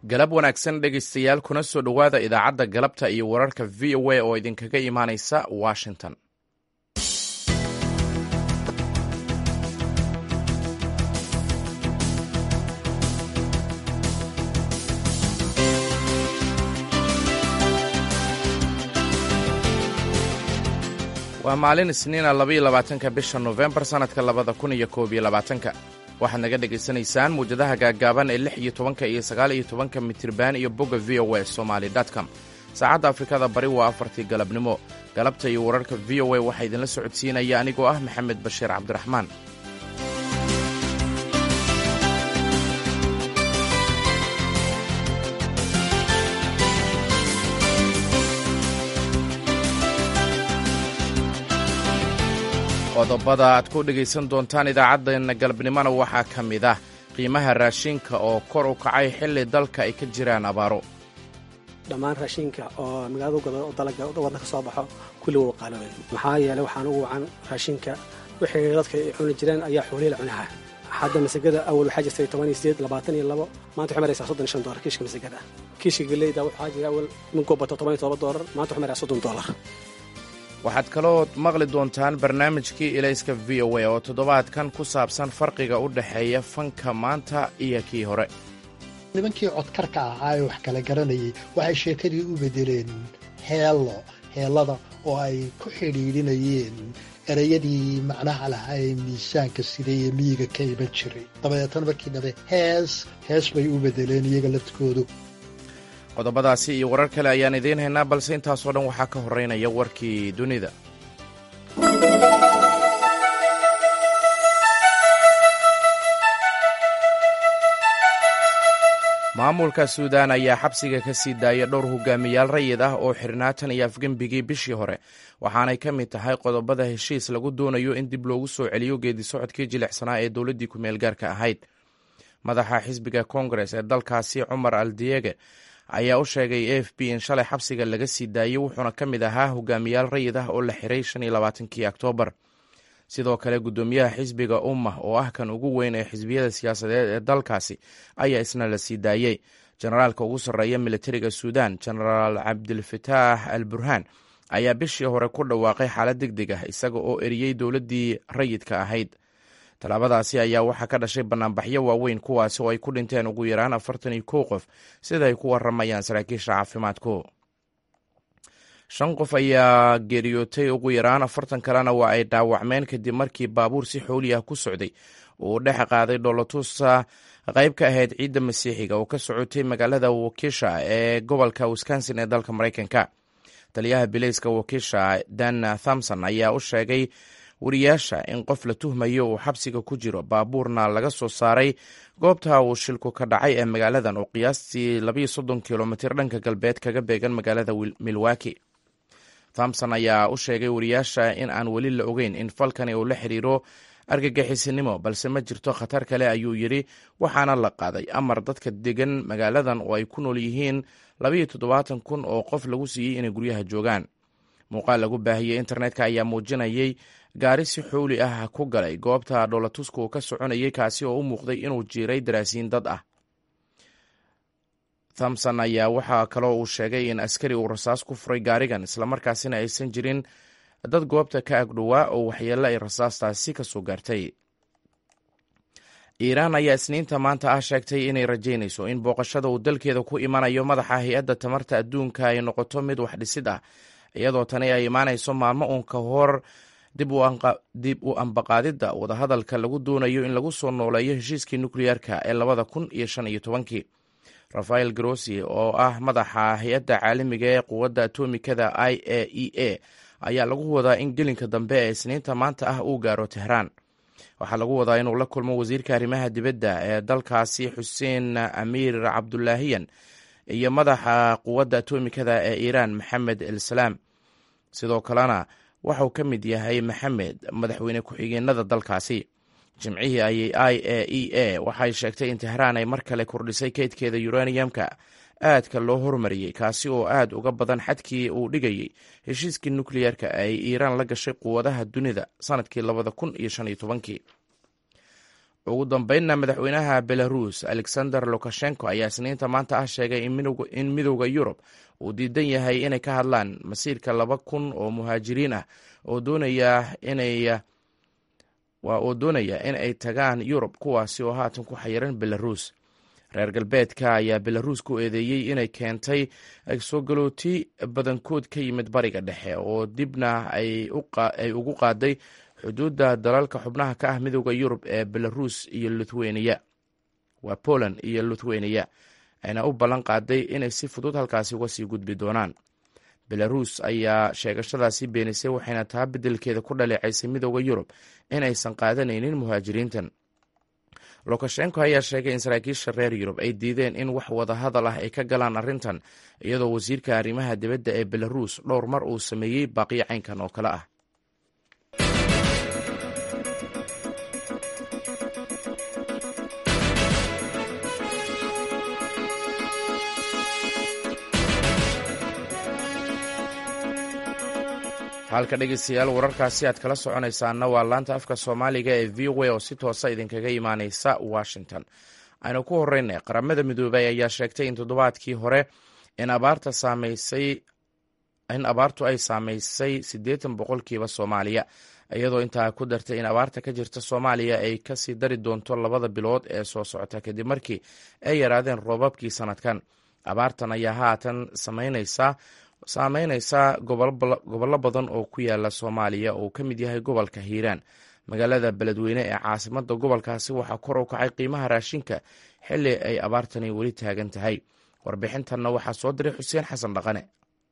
galab wanaagsan dhegaystayaal kuna soo dhowaada idaacadda galabta iyo wararka v o a oo idinkaga imaanaysa washington waa maalin isniina labaiyo labaatanka bisha nofembar sannadka labada kun iyo koob iyo labaatanka waxaad naga dhegaysanaysaan muwjadaha gaaggaaban ee lix iyo tobanka iyo sagaal iyo tobanka mitirban iyo bogga v o a somaly com saacadda afrikada bari waa afartii galabnimo galabta iyo wararka v o a waxaa idinla socodsiinaya anigoo ah maxamed bashiir cabdiraxmaan qodobada aad ku dhegaysan doontaan idaacaddeena galabnimona waxaa ka mid ah qiimaha raashinka oo kor u kacay xilli dalka ay ka jiraan abaaro dhammaan raashinka oo magaalada gado oo dalaga wadda ka soo baxo kulli wuu qaaloobay maxaa yeelay waxaan ugu wacan raashinka wixii dadka ay cuni jireen ayaa xoolihii la cunaha hadda masagada awal waxaa jirtay toban iyo sideed labaatan iyo labo maanta waxay maraysaa soddon iyo shan doolar kiishka masagada kiishka galeyda waxaa jira awal ninkuu bato toban iyo todoba doolar maanta waxay maraysaa soddon doolar waxaad kaloo maqli doontaan barnaamijkii ilayska v o a oo toddobaadkan ku saabsan farqiga u dhexeeya fanka maanta iyo kii hore nimankii codkarka ahaa ee wax kala garanayay waxay sheekadii u beddeleen heello heellada oo ay ku xidhiidhinayeen erayadii macnaha lahaa ee miisaanka siday ee miyiga ka iman jiray dabadeetana markii dambe hees hees bay u beddeleen iyaga laftkoodu qodobadaasi iyo warar kale ayaan idiin haynaa balse intaasoo dhan waxaa ka horreynaya warkii dunida maamulka suudaan ayaa xabsiga ka sii daaya dhowr hogaamiyaal rayid ah oo xirnaatan iyo afgembigii bishii hore waxaanay ka mid tahay qodobada heshiis lagu doonayo in dib loogu soo celiyo geedi socodkii jilicsanaa ee dowladdii ku-meel gaarka ahayd madaxa xisbiga kongares ee dalkaasi cumar al diege ayaa u sheegay a f b in shalay xabsiga laga sii daayey wuxuuna ka mid ahaa hogaamiyaal rayid ah oo la xiray shan iyo labaatankii oktoobar sidoo kale guddoomiyaha xisbiga ummah oo ah kan ugu weyn ee xisbiyada siyaasadeed ee dalkaasi ayaa isna la sii daayey generaalka ugu sarreeya militariga suudan genaraal cabdilfataax al burhaan ayaa bishii hore ku dhawaaqay xaalad deg deg ah isaga oo eriyey dowladdii rayidka ahayd tallaabadaasi ayaa waxaa ka dhashay banaanbaxyo waaweyn kuwaasi oo ay ku dhinteen ugu yaraan afartan iyo kow qof sida ay ku waramayaan saraakiisha caafimaadku shan qof ayaa geeriyootay ugu yaraan afartan kalena waa ay dhaawacmeen kadib markii baabuur si xooli ah ku socday uu dhex qaaday dhoolotusa qayb ka ahayd ciidda masiixiga oo ka socotay magaalada wakisha ee gobolka wisconsin ee dalka maraykanka taliyaha bilayska wakisha dan thomson ayaa u sheegay wariyaasha in qof la tuhmayo uu xabsiga ku jiro baabuurna laga soo saaray goobta uu shilku ka dhacay ee magaaladan oo qiyaastii labayo soddon kilomitir dhanka galbeed kaga beegan magaalada milwaki thomson ayaa u sheegay wariyaasha in aan weli la ogeyn in falkani uu la xiriiro argagixisinimo balse ma jirto khatar kale ayuu yidhi waxaana la qaaday amar dadka degan magaaladan oo ay ku nool yihiin labayo toddobaatan kun oo qof lagu siiyey inay guryaha joogaan muuqaal lagu baahiyey internetka ayaa muujinayay gaari si xooli ah ku galay goobta dhoolatuska uu ka soconayay kaasi oo u muuqday inuu jiiray daraasiin dad ah thomson ayaa waxaa kaloo uu sheegay in askari uu rasaas ku furay gaarigan islamarkaasina aysan jirin dad goobta ka agdhowaa oo waxyeello ay rasaastaasi ka soo gaartay iiraan ayaa isniinta maanta ah sheegtay inay rajaynayso in booqashada uu dalkeeda ku imanayo madaxa hay-adda tamarta adduunka ay noqoto mid wax dhisid ah iyadoo tani ay imaanayso maalmo uun ka hor dib u ambaqaadidda wadahadalka lagu doonayo in lagu soo nooleeyo heshiiskii nukliyeerka ee labada kun iyo shan iyo tobankii rafael grossi oo ah madaxa hay-adda caalamiga ee quwadda atomikada i a e a ayaa lagu wadaa in gelinka dambe ee isniinta maanta ah uu gaaro tehraan waxaa lagu wadaa inuu la kulmo wasiirka arrimaha dibadda ee dalkaasi xuseen amiir cabdulaahiyan iyo madaxa quwadda atomikada ee iiraan maxamed elsalaam sidoo kalena waxauu ka mid yahay maxamed madaxweyne ku-xigeenada dalkaasi jimcihii ayay i a e a waxay sheegtay in tehraan ay mar kale kordhisay keydkeeda yuraniyamka aadka loo hormariyey kaasi oo aad uga badan xadkii uu dhigayey heshiiskii nukliyeerka ay iiraan la gashay quwadaha dunida sanadkii labada kun iyo shan iyo tobankii ugu dambeynna madaxweynaha belarus alexander lukashenko ayaa isniinta maanta ah sheegay in midowda yurub uu diidan yahay inay ka hadlaan masiirka laba kun oo muhaajiriin ah oo doonaya inay oo doonaya in ay tagaan yurub kuwaasi oo haatan ku xayiran belarus reer galbeedka ayaa belarus ku eedeeyey inay keentay soo galooti badankood ka yimid bariga dhexe oo dibna ay ugu qaaday xuduudda dalalka xubnaha ka ah midowda yurub ee belarus iyo luthweniya waa poland iyo luthweniya ayna u ballan qaaday inay si fudud halkaasi uga sii gudbi doonaan belarus ayaa sheegashadaasi beenisay waxayna taa beddelkeeda ku dhaleecaysay midowda yurub inaysan qaadanaynin muhaajiriintan lukashenko ayaa sheegay in saraakiisha reer yurub ay diideen in wax wadahadal ah ay ka galaan arrintan iyadoo wasiirka arrimaha dibadda ee belarus dhowr mar uu sameeyey baaqiyo caynkan oo kale ah halka dhegeystayaal wararkaasi aad kala soconaysaana waa laanta afka soomaaliga ee v o a oo si toosa idinkaga imaaneysa washington aynu ku horeynay qaramada midoobay ayaa sheegtay in toddobaadkii hore in abaarta saameysay in abaartu ay saameysay siddeetan boqolkiiba soomaaliya iyadoo intaa ku dartay in abaarta ka jirta soomaaliya ay kasii dari doonto labada bilood ee soo socota kadib markii ay yaraadeen roobabkii sanadkan abaartan ayaa haatan sameyneysaa saameyneysaa gobollo badan oo ku yaala soomaaliya oo ka mid yahay gobolka hiiraan magaalada beledweyne ee caasimada gobolkaasi waxaa kor u kacay qiimaha raashinka xili ay abaartani weli taagan tahay warbixintanna waxaa soo diray xuseen xasan dhaqane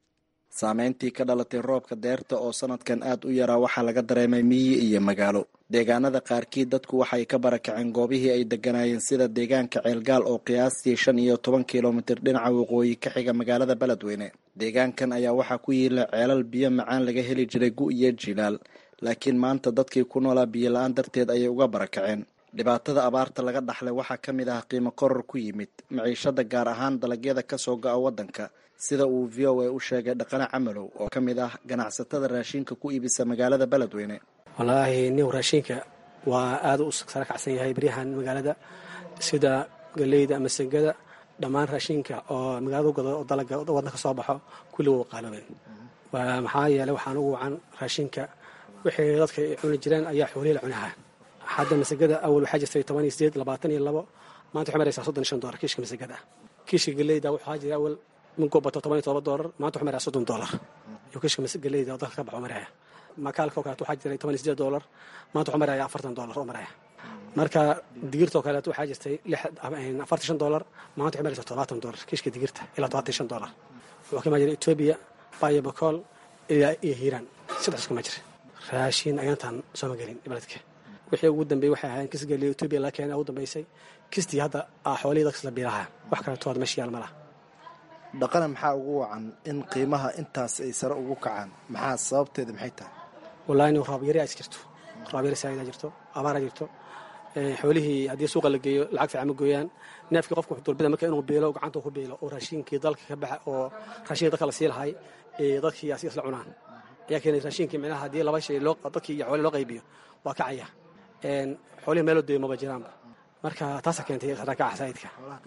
saameyntii ka dhalatay roobka deerta oo sanadkan aad u yaraa waxaa laga dareemay miyi iyo magaalo deegaanada qaarkii dadku waxay ka barakaceen goobihii ay deganaayeen sida deegaanka ceelgaal oo qiyaastii shan iyo toban kilomitir dhinaca waqooyi ka xiga magaalada beledweyne deegaankan ayaa waxaa ku yiila ceelal biyo macaan laga heli jiray gu iyo jilaal laakiin maanta dadkii ku noolaa biyo la-aan darteed ayay uga barakaceen dhibaatada abaarta laga dhaxlay waxaa ka mid ah qiimo koror ku yimid maciishada gaar ahaan dalagyada kasoo go-a waddanka sida uu v o a u sheegay dhaqane camalow oo ka mid ah ganacsatada raashinka ku iibisa magaalada beledweyne wallaahi nin raashinka waa aada u sara kacsan yahay beryahan magaalada sida galeyda ama segada dhammaan raashinka oo magaalada gado oo dalaga waddanka soo baxo kulli waa qaaloobeen maxaa yeeley waxaan ugu wacan raashinka wixii dadka ay cuni jireen ayaa xoolihii la cunahaa hadda masagada awal waxaa jirtay toban iyo sideed labaatan iyo labo maanta waxay maraysaa soddon iyo shan doolar kiishka masagada kiishka galeyda waxaa jira awal minkuu bato toban iyo todoba doolar maanta waxay maraya soddon doolar iyo kiishka galeyda oo dalka ka baxo maraya makaalka oo kaleeto waxaa jiray toban iyo sideed doolar maanta waxuu maraya afartan doolar oo maraya marka digirta oo kaleeto waxaa jirtay afartan shan doolar maanta waxay maraysaa todobaatan doolar kiishka digirta ilaa todobaatan shan doolar wuxuu ka imaan jiray etoobiya bayo bakool ilaa iyo hiiraan saddex iskuma jira raashin ayaantaan sooma gelin beledka wixii ugu dambeeyey waxay ahaayeen kis geliya etoobiya la keena ugu dambeysay kistii hadda xoolihii dadka isla biilaha wax kaleeto meesha yaal ma laha dhaqana maxaa ugu wacan in qiimaha intaas ay sare ugu kacaan maxaa sababteeda maxay tahay wallahi nin roob yari aa jirto roob yari saaidaa jirto abaara jirto xoolihii haddii suuqa la geeyo lacag fiican ma gooyaan neefkii qofka wuxuu dulbida marka inuu biilo gacanta ku biilo oo raashinkii dalka ka baxa oo raashinkii dadka la sii lahay ee dadkii asiga isla cunaan ayaa keenay raashinkii micnaha haddii laba shay loo dadkii iyo xoolihii loo qaybiyo waa kacaya xoolihii meeloo deeyo maba jiraanba marka taasaa keentay sarakaca saa'idka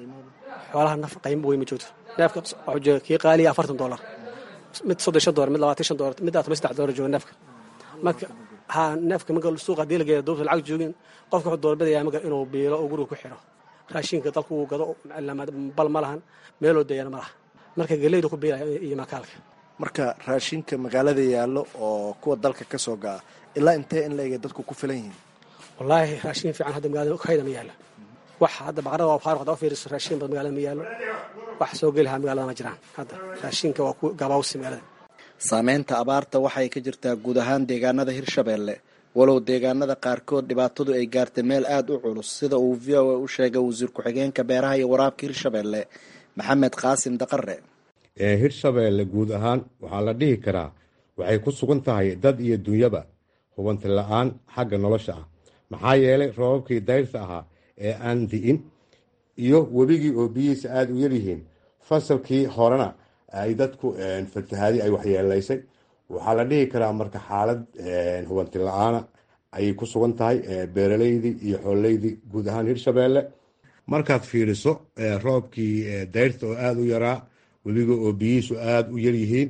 xoolaha naf qaymo wey ma joogto neefka wuxuu jooga kii qaaliya afartan doolar mid soddon shan doolar mid labaatan shan doolar mid toban saddex doolar jooga neefka marka ha neefka marka suuqa haddii la geeyo dowlta lacag joogin qofka wuxuu doorbidaya marka inuu biilo oo guriga ku xiro raashinka dalka uu gado bal ma lahan meeloo deeyana ma laha marka geleyda ku biilaya iyo makaalka marka raashinka magaalada yaallo oo kuwa dalka ka soo ga'a ilaa intee in la ega dadku ku filan yihiin wallaahi raashin fiican hadda magaalada hayda ma yaallo wax hadda baqarada waa faaruq hadda u fiiriso raashin bad magaalada ma yaallo wax soo gelihaa magaalada ma jiraan hadda raashinka waa ku gabaawsi magaalada saameynta abaarta waxay ka jirtaa guud ahaan deegaanada hirshabeelle walow deegaanada qaarkood dhibaatadu ay gaartay meel aada u culus sida uu v o a u sheegay wasiir ku-xigeenka beeraha iyo waraabka hirshabeelle maxamed qaasim daqare ee hirshabeelle guud ahaan waxaa la dhihi karaa waxay ku sugan tahay dad iyo dunyaba hubanti la-aan xagga nolosha ah maxaa yeelay roobabkii dayrta ahaa ee aan di'in iyo webigii oo biyihiisa aada u yaryihiin fasalkii horena ay dadku fatahaadi ay waxyeelaysay waxaa la dhihi karaa marka xaalad hubanti la-aana ayay ku sugan tahay beeraleydii iyo xoolleydii guud ahaan hirshabeelle markaad fiiriso roobkii dayrta oo aada u yaraa weliga oo biyihiisu aada u yaryihiin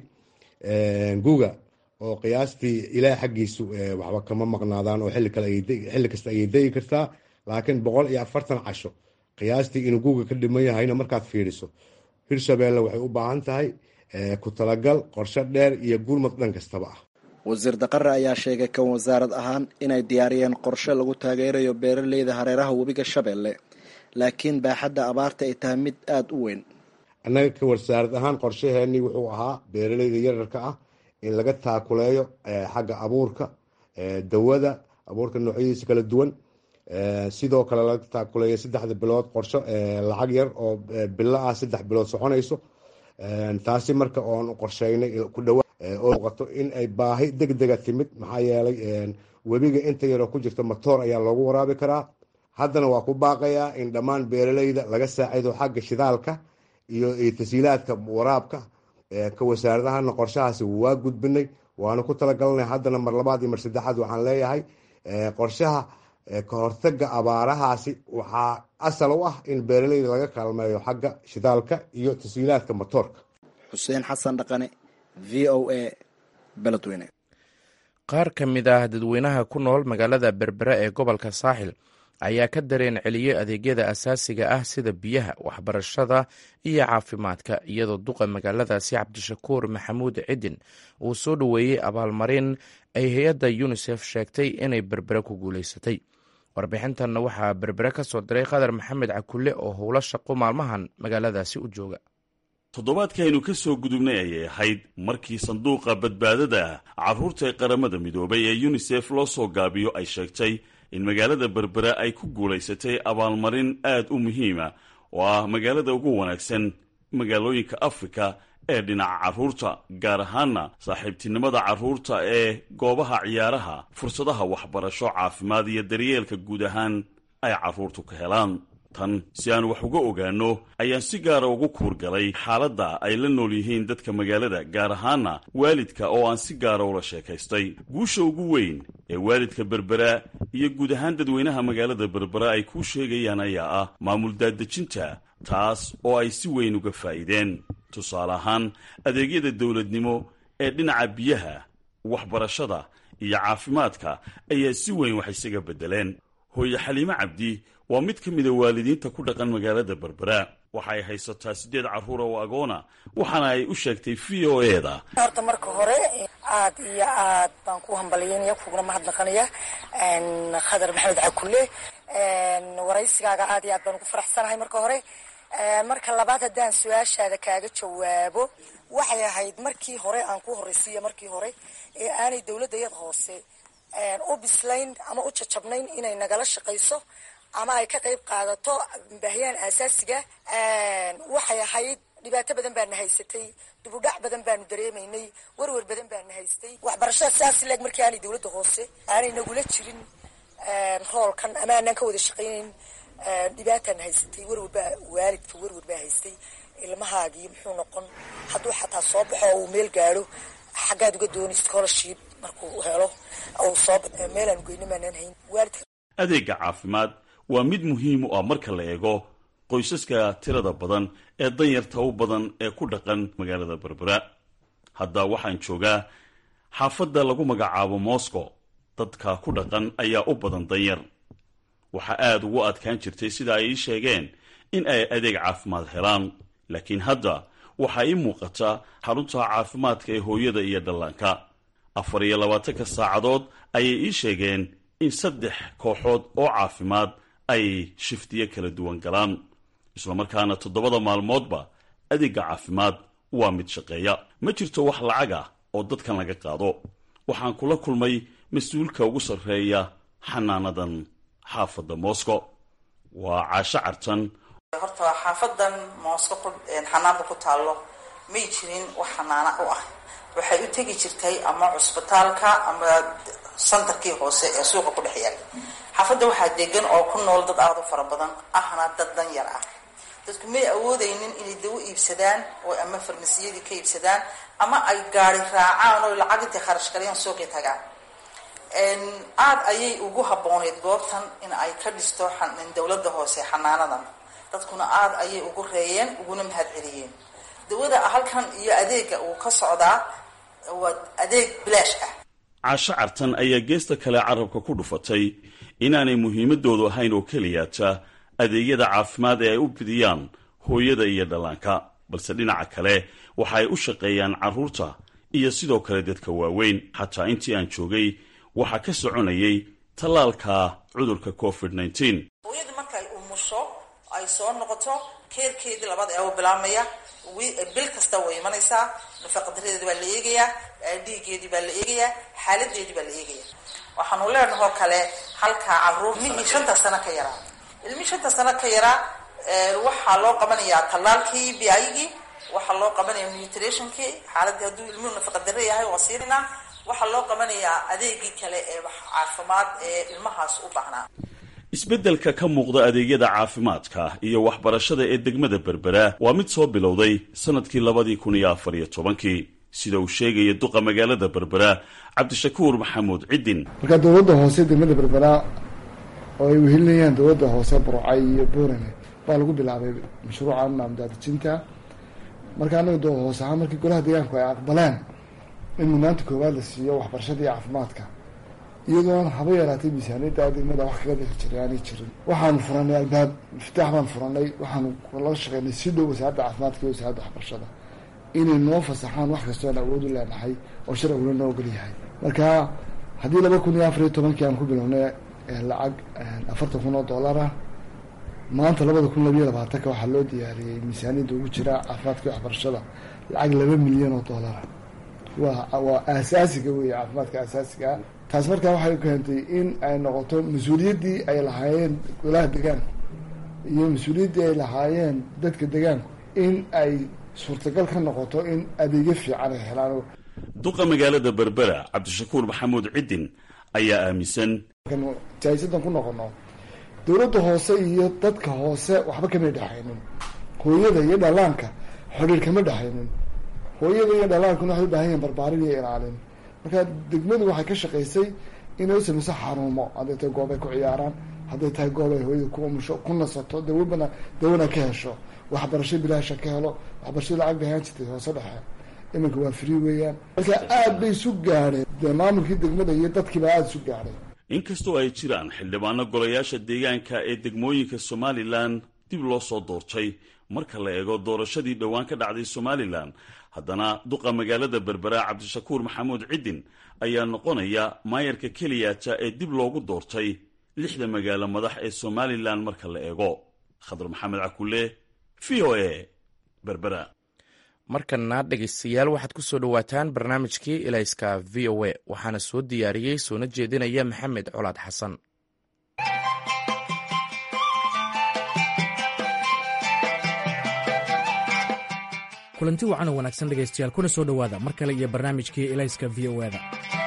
guga oo qiyaastii ilaah xaggiisu waxba kama maqnaadaan oo xilli kasta ayay degi kartaa laakiin boqol iyo afartan casho qiyaastii inuu guga ka dhiman yahayna markaad fiiriso hirshabeelle waxay u baahan tahay ku talagal qorshe dheer iyo gurmad dhan kastaba ah wasiir daqare ayaa sheegay kan wasaarad ahaan inay diyaariyeen qorshe lagu taageerayo beeraleyda hareeraha webiga shabeelle laakiin baaxadda abaarta ay tahay mid aada u weyn annaga ka wasaarad ahaan qorshaheenii wuxuu ahaa beeraleyda yararka ah in laga taakuleeyo xagga abuurka dawada abuurka noocyadiisa kala duwan sidoo kale laga taakuleeyo saddexda bilood qorsho lacag yar oo bilo ah saddex bilood soconayso taasi marka oon qorsheynay ku dhawa oo muuqato in ay baahi deg dega timid maxaa yeelay webiga inta yaroo ku jirta matoor ayaa loogu waraabi karaa haddana waa ku baaqayaa in dhammaan beeraleyda laga saacido xagga shidaalka iyo tasiilaadka waraabka ka wasaaradahana qorshahaasi waa gudbinay waana ku talagalnay haddana mar labaad iyo mar saddexaad waxaan leeyahay qorshaha ka hortaga abaarahaasi waxaa asal u ah in beeraleyda laga kaalmeeyo xagga shidaalka iyo tasiilaadka matoorka xuseen xasan dhaqane v o a beledweyne qaar ka mid ah dadweynaha ku nool magaalada berbera ee gobolka saaxil ayaa ka dareen celiyey adeegyada asaasiga ah sida biyaha waxbarashada iyo caafimaadka iyadoo duqa magaaladaasi cabdishakuur maxamuud cidin uu soo dhoweeyey abaalmarin ay hay-adda yunisef sheegtay inay berbere ku guulaysatay warbixintanna waxaa berbere ka soo diray qadar maxamed cakulle oo howlo shaqo maalmahan magaaladaasi u jooga toddobaadkaynu ka soo gudubnay ayay ahayd markii sanduuqa badbaadada carruurta ee qaramada midoobay ee yunisef loo soo gaabiyo ay sheegtay in magaalada berbera ay ku guulaysatay abaalmarin aad u muhiima oo ah magaalada ugu wanaagsan magaalooyinka afrika ee dhinaca carruurta gaar ahaana saaxiibtinimada carruurta ee goobaha ciyaaraha fursadaha waxbarasho caafimaad iyo daryeelka guud ahaan ay carruurtu ka helaan tan si aan wax uga ogaanno ayaan si gaara ugu kuurgalay xaaladda ay la nool yihiin dadka magaalada gaar ahaana waalidka oo aan si gaara ula sheekaystay guusha ugu weyn ee waalidka berbera iyo guud ahaan dadweynaha magaalada berbera ay kuu sheegayaan ayaa ah maamul daadejinta taas oo ay si weyn uga faa'iideen tusaale ahaan adeegyada dowladnimo ee dhinaca biyaha waxbarashada iyo caafimaadka ayaa si weyn wax isaga beddeleen hooye xaliime cabdi waa mid ka mida waalidiinta ku dhaqan magaalada berbera waxay haysataa siddeed carruura oo agoona waxaana ay u sheegtay v o e da horta marka hore aad iyo aad baan ku hambalyaynaya kuguna mahadnaqanaya khadar maxamed cakulle waraysigaaga aad iyo aad baan ugu faraxsanahay marka hore marka labaad haddaan su-aashaada kaaga jawaabo waxay ahayd markii hore aan ku horraysiiya markii hore ee aanay dowladda yad hoose u bislayn ama u jajabnayn inay nagala shaqayso ama ay ka qayb qaadato baahiyaan aasaasiga waxay ahayd dhibaato badan baana haysatay dubudhac badan baanu dareemaynay werwer badan baana haystay waxbarashada sidaas leeg markii aanay dowladda hoose aanay nagula jirin roolkan ama aanaan ka wada shaqaynayn dhibaataana haysatay werwer baa waalidka werwer baa haystay ilmahaagii muxuu noqon hadduu xataa soo baxo oo uu meel gaadho xaggaad uga dooni scholarship markuu helo uu soo meelaanu geyno maanaan hayn waalidka adeega caafimaad waa mid muhiim u ah marka la eego qoysaska tirada badan ee danyarta u badan ee ku dhaqan magaalada berbera hadda waxaan joogaa xaafadda lagu magacaabo moscow dadka ku dhaqan ayaa u badan danyar waxaa aada ugu adkaan jirtay sida ay ii sheegeen in ay adeeg caafimaad helaan laakiin hadda waxaa ii muuqata xarunta caafimaadka ee hooyada iyo dhallaanka afar iyo labaatanka saacadood ayay ii sheegeen in saddex kooxood oo caafimaad ay shiftiyo kala duwan galaan islamarkaana toddobada maalmoodba adeegga caafimaad waa mid shaqeeya ma jirto wax lacag ah oo dadkan laga qaado waxaan kula kulmay mas-uulka ugu sarreeya xanaanadan xaafadda moscow waa caasho cartan horta xaafadan moosko xanaanada ku taallo may jirin wax xanaana u ah waxay u tegi jirtay ama cusbitaalka ama santarkii hoose ee suuqa ku dhex yaal xaafadda waxaa degan oo ku nool dad aada u fara badan ahna dad dan yar ah dadku may awoodaynin inay dawo iibsadaan oo ama farmasiyadii ka iibsadaan ama ay gaari raacaan oo lacag intay kharash galayaan suuqii tagaan aada ayay ugu habbooneyd goobtan in ay ka dhisto dowladda hoose xanaanadan dadkuna aada ayay ugu reeyeen uguna mahad celiyeen dawada halkan iyo adeega uu ka socdaa waa adeeg bilaash ah caasho cartan ayaa geesta kale carabka ku dhufatay inaanay muhiimadoodu ahayn oo keliyaata adeegyada caafimaad ee ay u fidiyaan hooyada iyo dhallaanka balse dhinaca kale waxa ay u shaqeeyaan carruurta iyo sidoo kale dadka waaweyn xataa intii aan joogay waxaa ka soconayay tallaalka cudurka covid nneteen hooyada markay umusho ay soo noqoto keerkeedii labada eebo bilaabmaya bil kasta way imanaysaa nafaqadaradeedi baa la eegayaa dhiigeedii baa la eegayaa xaaladeedii baa la eegaya waxaanu leenahoo kale halkaa caruur ilmihii shanta sano ka yaraa ilmihii shanta sano ka yaraa waxaa loo qabanayaa tallaalkii biayigii waxaa loo qabanaya nutritionkii xaaladii hadduu ilmuhu nafaqadare yahay waa siinanaa waxaa loo qabanayaa adeegii kale ee caafimaad ee ilmahaas u baahnaa isbeddelka ka muuqda adeegyada caafimaadka iyo waxbarashada ee degmada berbera waa mid soo bilowday sannadkii labadii kun iyo afar iyo tobankii sida uu sheegaya duqa magaalada berbera cabdishakuur maxamuud ciddin marka dowladda hoose degmada berbera oo ay wehelinayaan dowladda hoose burcay iyo buurane baa lagu bilaabay mashruuca naamdaadijinta marka anaga doo hoose ahaan markii golaha deegaanku ay aqbaleen in mudnaanta koowaad la siiyo waxbarashada iyo caafimaadka iyadoon haba yaraatay miisaaniyadda degmada wax kaga dhixi jiray aanay jirin waxaanu furanay albaab iftaax baan furanay waxaanu la shaqeynay si dhow wasaaradda caafimaadka iyo wasaaradda waxbarashada inay noo fasaxaan wax kastoo aan awood u leenahay oo sharciguna noo ogol yahay marka haddii laba kun iyo afar iyo tobankii aan ku bilownay lacag afartan kun oo dollar ah maanta labada kun labiyo labaatanka waxaa loo diyaariyey miisaaniyadda ugu jira caafimaadka iyo waxbarashada lacag laba milyan oo dollara waa waa aasaasiga weeye caafimaadka aasaasiga taas markaa waxay keentay in ay noqoto mas-uuliyaddii ay lahaayeen golaha degaanku iyo mas-uuliyaddii ay lahaayeen dadka degaanku in ay suurtagal ka noqoto in adeegyo fiican ay helaan duqa magaalada berbera cabdishakuur maxamuud ciddin ayaa aaminsan jaahisadan ku noqono dowladda hoose iyo dadka hoose waxba kamay dhexaynin hooyada iyo dhallaanka xidhiir kama dhexaynin hooyada iyo dhallaankuna waxay u baahan yihin barbaarin iyo ilaalin marka degmadu waxay ka shaqaysay inay u samayso xarumo hadday tahay goob ay ku ciyaaraan hadday tahay goob ay hooyada ku umusho ku nasato dawabana dawana ka hesho waxbarasho bilaasha ka helo waxbarashada lacag bay ahaan jirtay hoose dhexe iminka waa free weeyaan marka aad bay isu gaadheen dee maamulkii degmada iyo dadkiiba aada isu gaadhay inkastoo ay jiraan xildhibaano golayaasha deegaanka ee degmooyinka somalilan dib loo soo doortay marka la eego doorashadii dhowaan ka dhacday somalilan haddana duqa magaalada berbera cabdishakuur maxamuud ciddin ayaa noqonaya maayarka keliyaata ee dib loogu doortay lixda magaalo madax ee somalilan marka la eego khadar maxamed cakule v o a berbera markana dhegaystayaal waxaad ku soo dhowaataan barnaamijkii ilayska v o a waxaana soo diyaariyey soona jeedinaya maxamed colaad xasan kulanti wacan oo wanaagsan dhegaystayaal kuna soo dhowaada mar kale iyo barnaamijkii ilayska v o da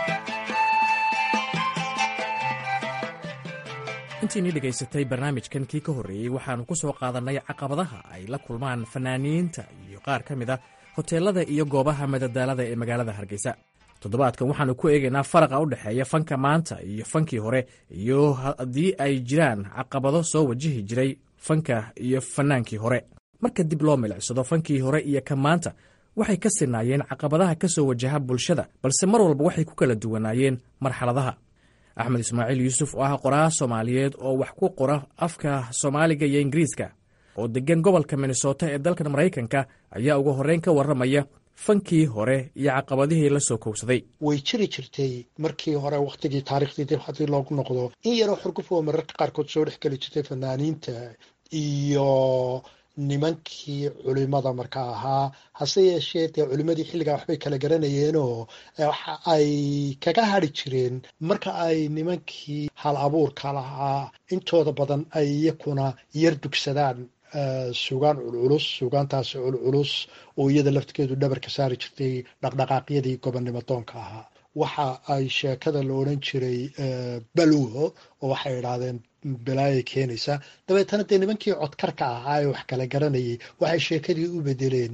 intiinii dhegaysatay barnaamijkan kii ka horreeyey waxaannu ku soo qaadannay caqabadaha ay la kulmaan fanaaniinta iyo qaar ka mid a hoteelada iyo goobaha madadaalada ee magaalada hargeysa toddobaadkan waxaannu ku eegaynaa faraqa u dhexeeya fanka maanta iyo fankii hore iyo haddii ay jiraan caqabado soo wajihi jiray fanka iyo fannaankii hore marka dib loo milicsado fankii hore iyo ka maanta waxay ka sinaayeen caqabadaha ka soo wajaha bulshada balse mar walba waxay ku kala duwanaayeen marxaladaha axmed ismaaciil yuusuf oo ah qoraa soomaaliyeed oo wax ku qora afka soomaaliga iyo ingiriiska oo deggan gobolka minnesota ee dalkan maraykanka ayaa ugu horreyn ka warramaya fankii hore iyo caqabadihii la soo kowsaday way jiri jirtay markii hore wakhtigii taariikhdii dib haddii loogu noqdo in yaroo xurguf oo mararka qaarkood soo dhex geli jirtay fanaaniinta iyo nimankii culimada marka ahaa hase yeeshee dee culimadii xilligaa waxbay kala garanayeenoo waxa ay kaga hadri jireen marka ay nimankii hal abuurka lahaa intooda badan ay iyakuna yar dugsadaan sugaan culculus sugaantaasi culculus oo iyada laftigeedu dhabarka saari jirtay dhaqdhaqaaqyadii gobonnimo doonka ahaa waxa ay sheekada la odhan jiray baluho oo waxay idhaahdeen balaayay keenaysa dabeetana dee nimankii codkarka ahaa ee wax kala garanayay waxay sheekadii u bedeleen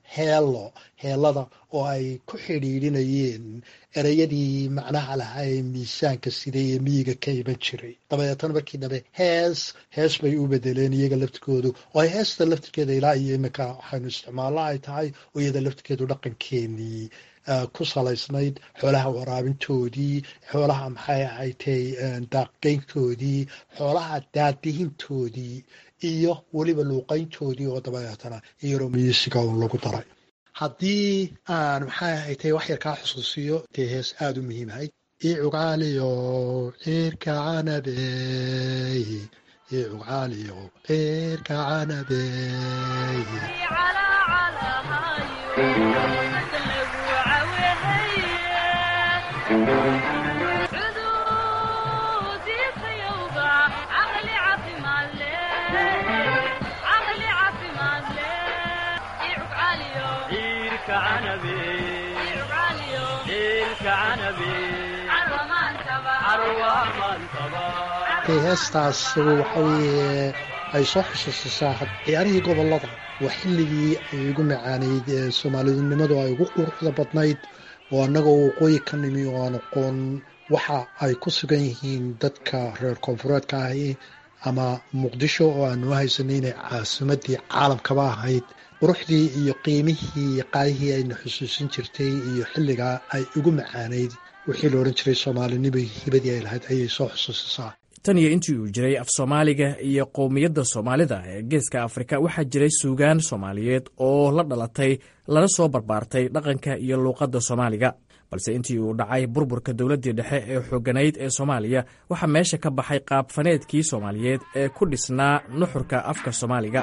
heelo heelada oo ay ku xidhiidhinayeen ereyadii macnaha lahaa ee miisaanka siday ee miyiga ka iman jiray dabeetana markii dambe hees hees bay u bedeleen iyaga laftirkoodu oo ay heesta laftirkeeda ilaa iyo iminka waxaynu isticmaallo ay tahay oo iyada laftirkeedu dhaqankeenii ku salaysnayd xoolaha waraabintoodii xoolaha maxay ahaytay daaqgeyntoodii xoolaha daadihintoodii iyo weliba luuqayntoodii oo dabeetana iyaroo miisiga un lagu daray haddii aan maxay ahaytay wax yar kaa xusuusiyo dee hees aada u muhiimahayd icugaaliyo cirka canabey icugaaliyo cirka canabey heestaas waxa weeye ay soo xusuusisaa ciyaarihii gobolada waa xilligii ay ugu macaaneyd ee soomaalidinimadu ay ugu quruxda badnayd oo annagoo waqooyi ka nimi oo aan aqoon waxa ay ku sugan yihiin dadka reer koonfureedka ahi ama muqdisho oo aanu haysanay inay caasimadii caalamkaba ahayd quruxdii iyo qiimihii iyo qaadihii ayna xusuusin jirtay iyo xilligaa ay ugu macaaneyd wixii la odhan jiray soomaalinimo hibadii ay lahayd ayay soo xusuusisaa tan iyo intii uu jiray af soomaaliga iyo qowmiyadda soomaalida ee geeska afrika waxaa jiray suugaan soomaaliyeed oo la dhalatay lana soo barbaartay dhaqanka iyo luuqadda soomaaliga balse intii uu dhacay burburka dowladdii dhexe ee xooganayd ee soomaaliya waxaa meesha ka baxay qaabfaneedkii soomaaliyeed ee ku dhisnaa nuxurka afka soomaaliga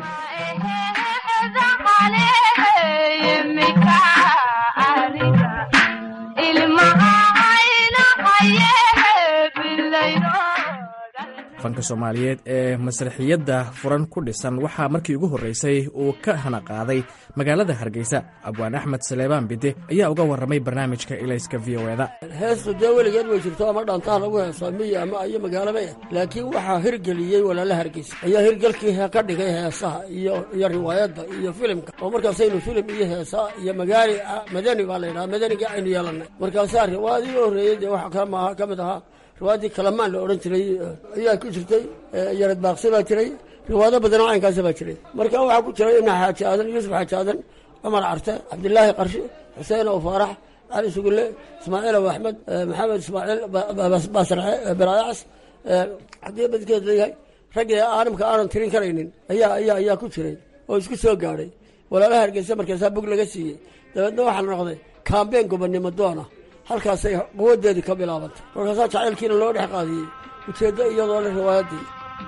fanka soomaaliyeed ee masraxiyadda furan ku dhisan waxaa markii ugu horreysay uu ka hana qaaday magaalada hargeysa abwaan axmed saleebaan bide ayaa uga warramay barnaamijka ilayska v o eda heestu dee weligeed way jirto ama dhaantaha lagu heeso miyi ama iyo magaalaba eh laakiin waxaa hirgeliyey walaala hargeysa ayaa hirgelkii ka dhigay heesaha iyo iyo riwaayadda iyo filimka oo markaasaynu filim iyo heesa iyo magaali madani baa la yidhaha madaniga aynu yeelannay markaasaa riwaayadii u horreeyey dee waxa kale maaha ka mid ahaa riwaayadii kalamaan la odhan jiray ayaa ku jirtay yarad baaqsi baa jiray riwaayado badanoo caynkaasa baa jiray marka waxaa ku jiray ibna xaaji aadan yuusuf xaaji aadan cumar carte cabdilaahi qarshi xuseen ow faarax cali sugulle ismaaciil ow axmed maxamed ismaaciil baasarce baraacas haddii badkeed leeyahay raggii aanamka aanan tirin karaynin ayaa ayaa ayaa ku jiray oo isku soo gaadhay walaalaha hargeysa markaasaa bog laga siiyey dabeedna waxaa la noqday kaambeen gobonnimo doona halkaasay quwadeedii ka bilaabantay markaasaa jacaylkiina loo dhex qaadiyey ujeeddo iyadoo le riwaayaddii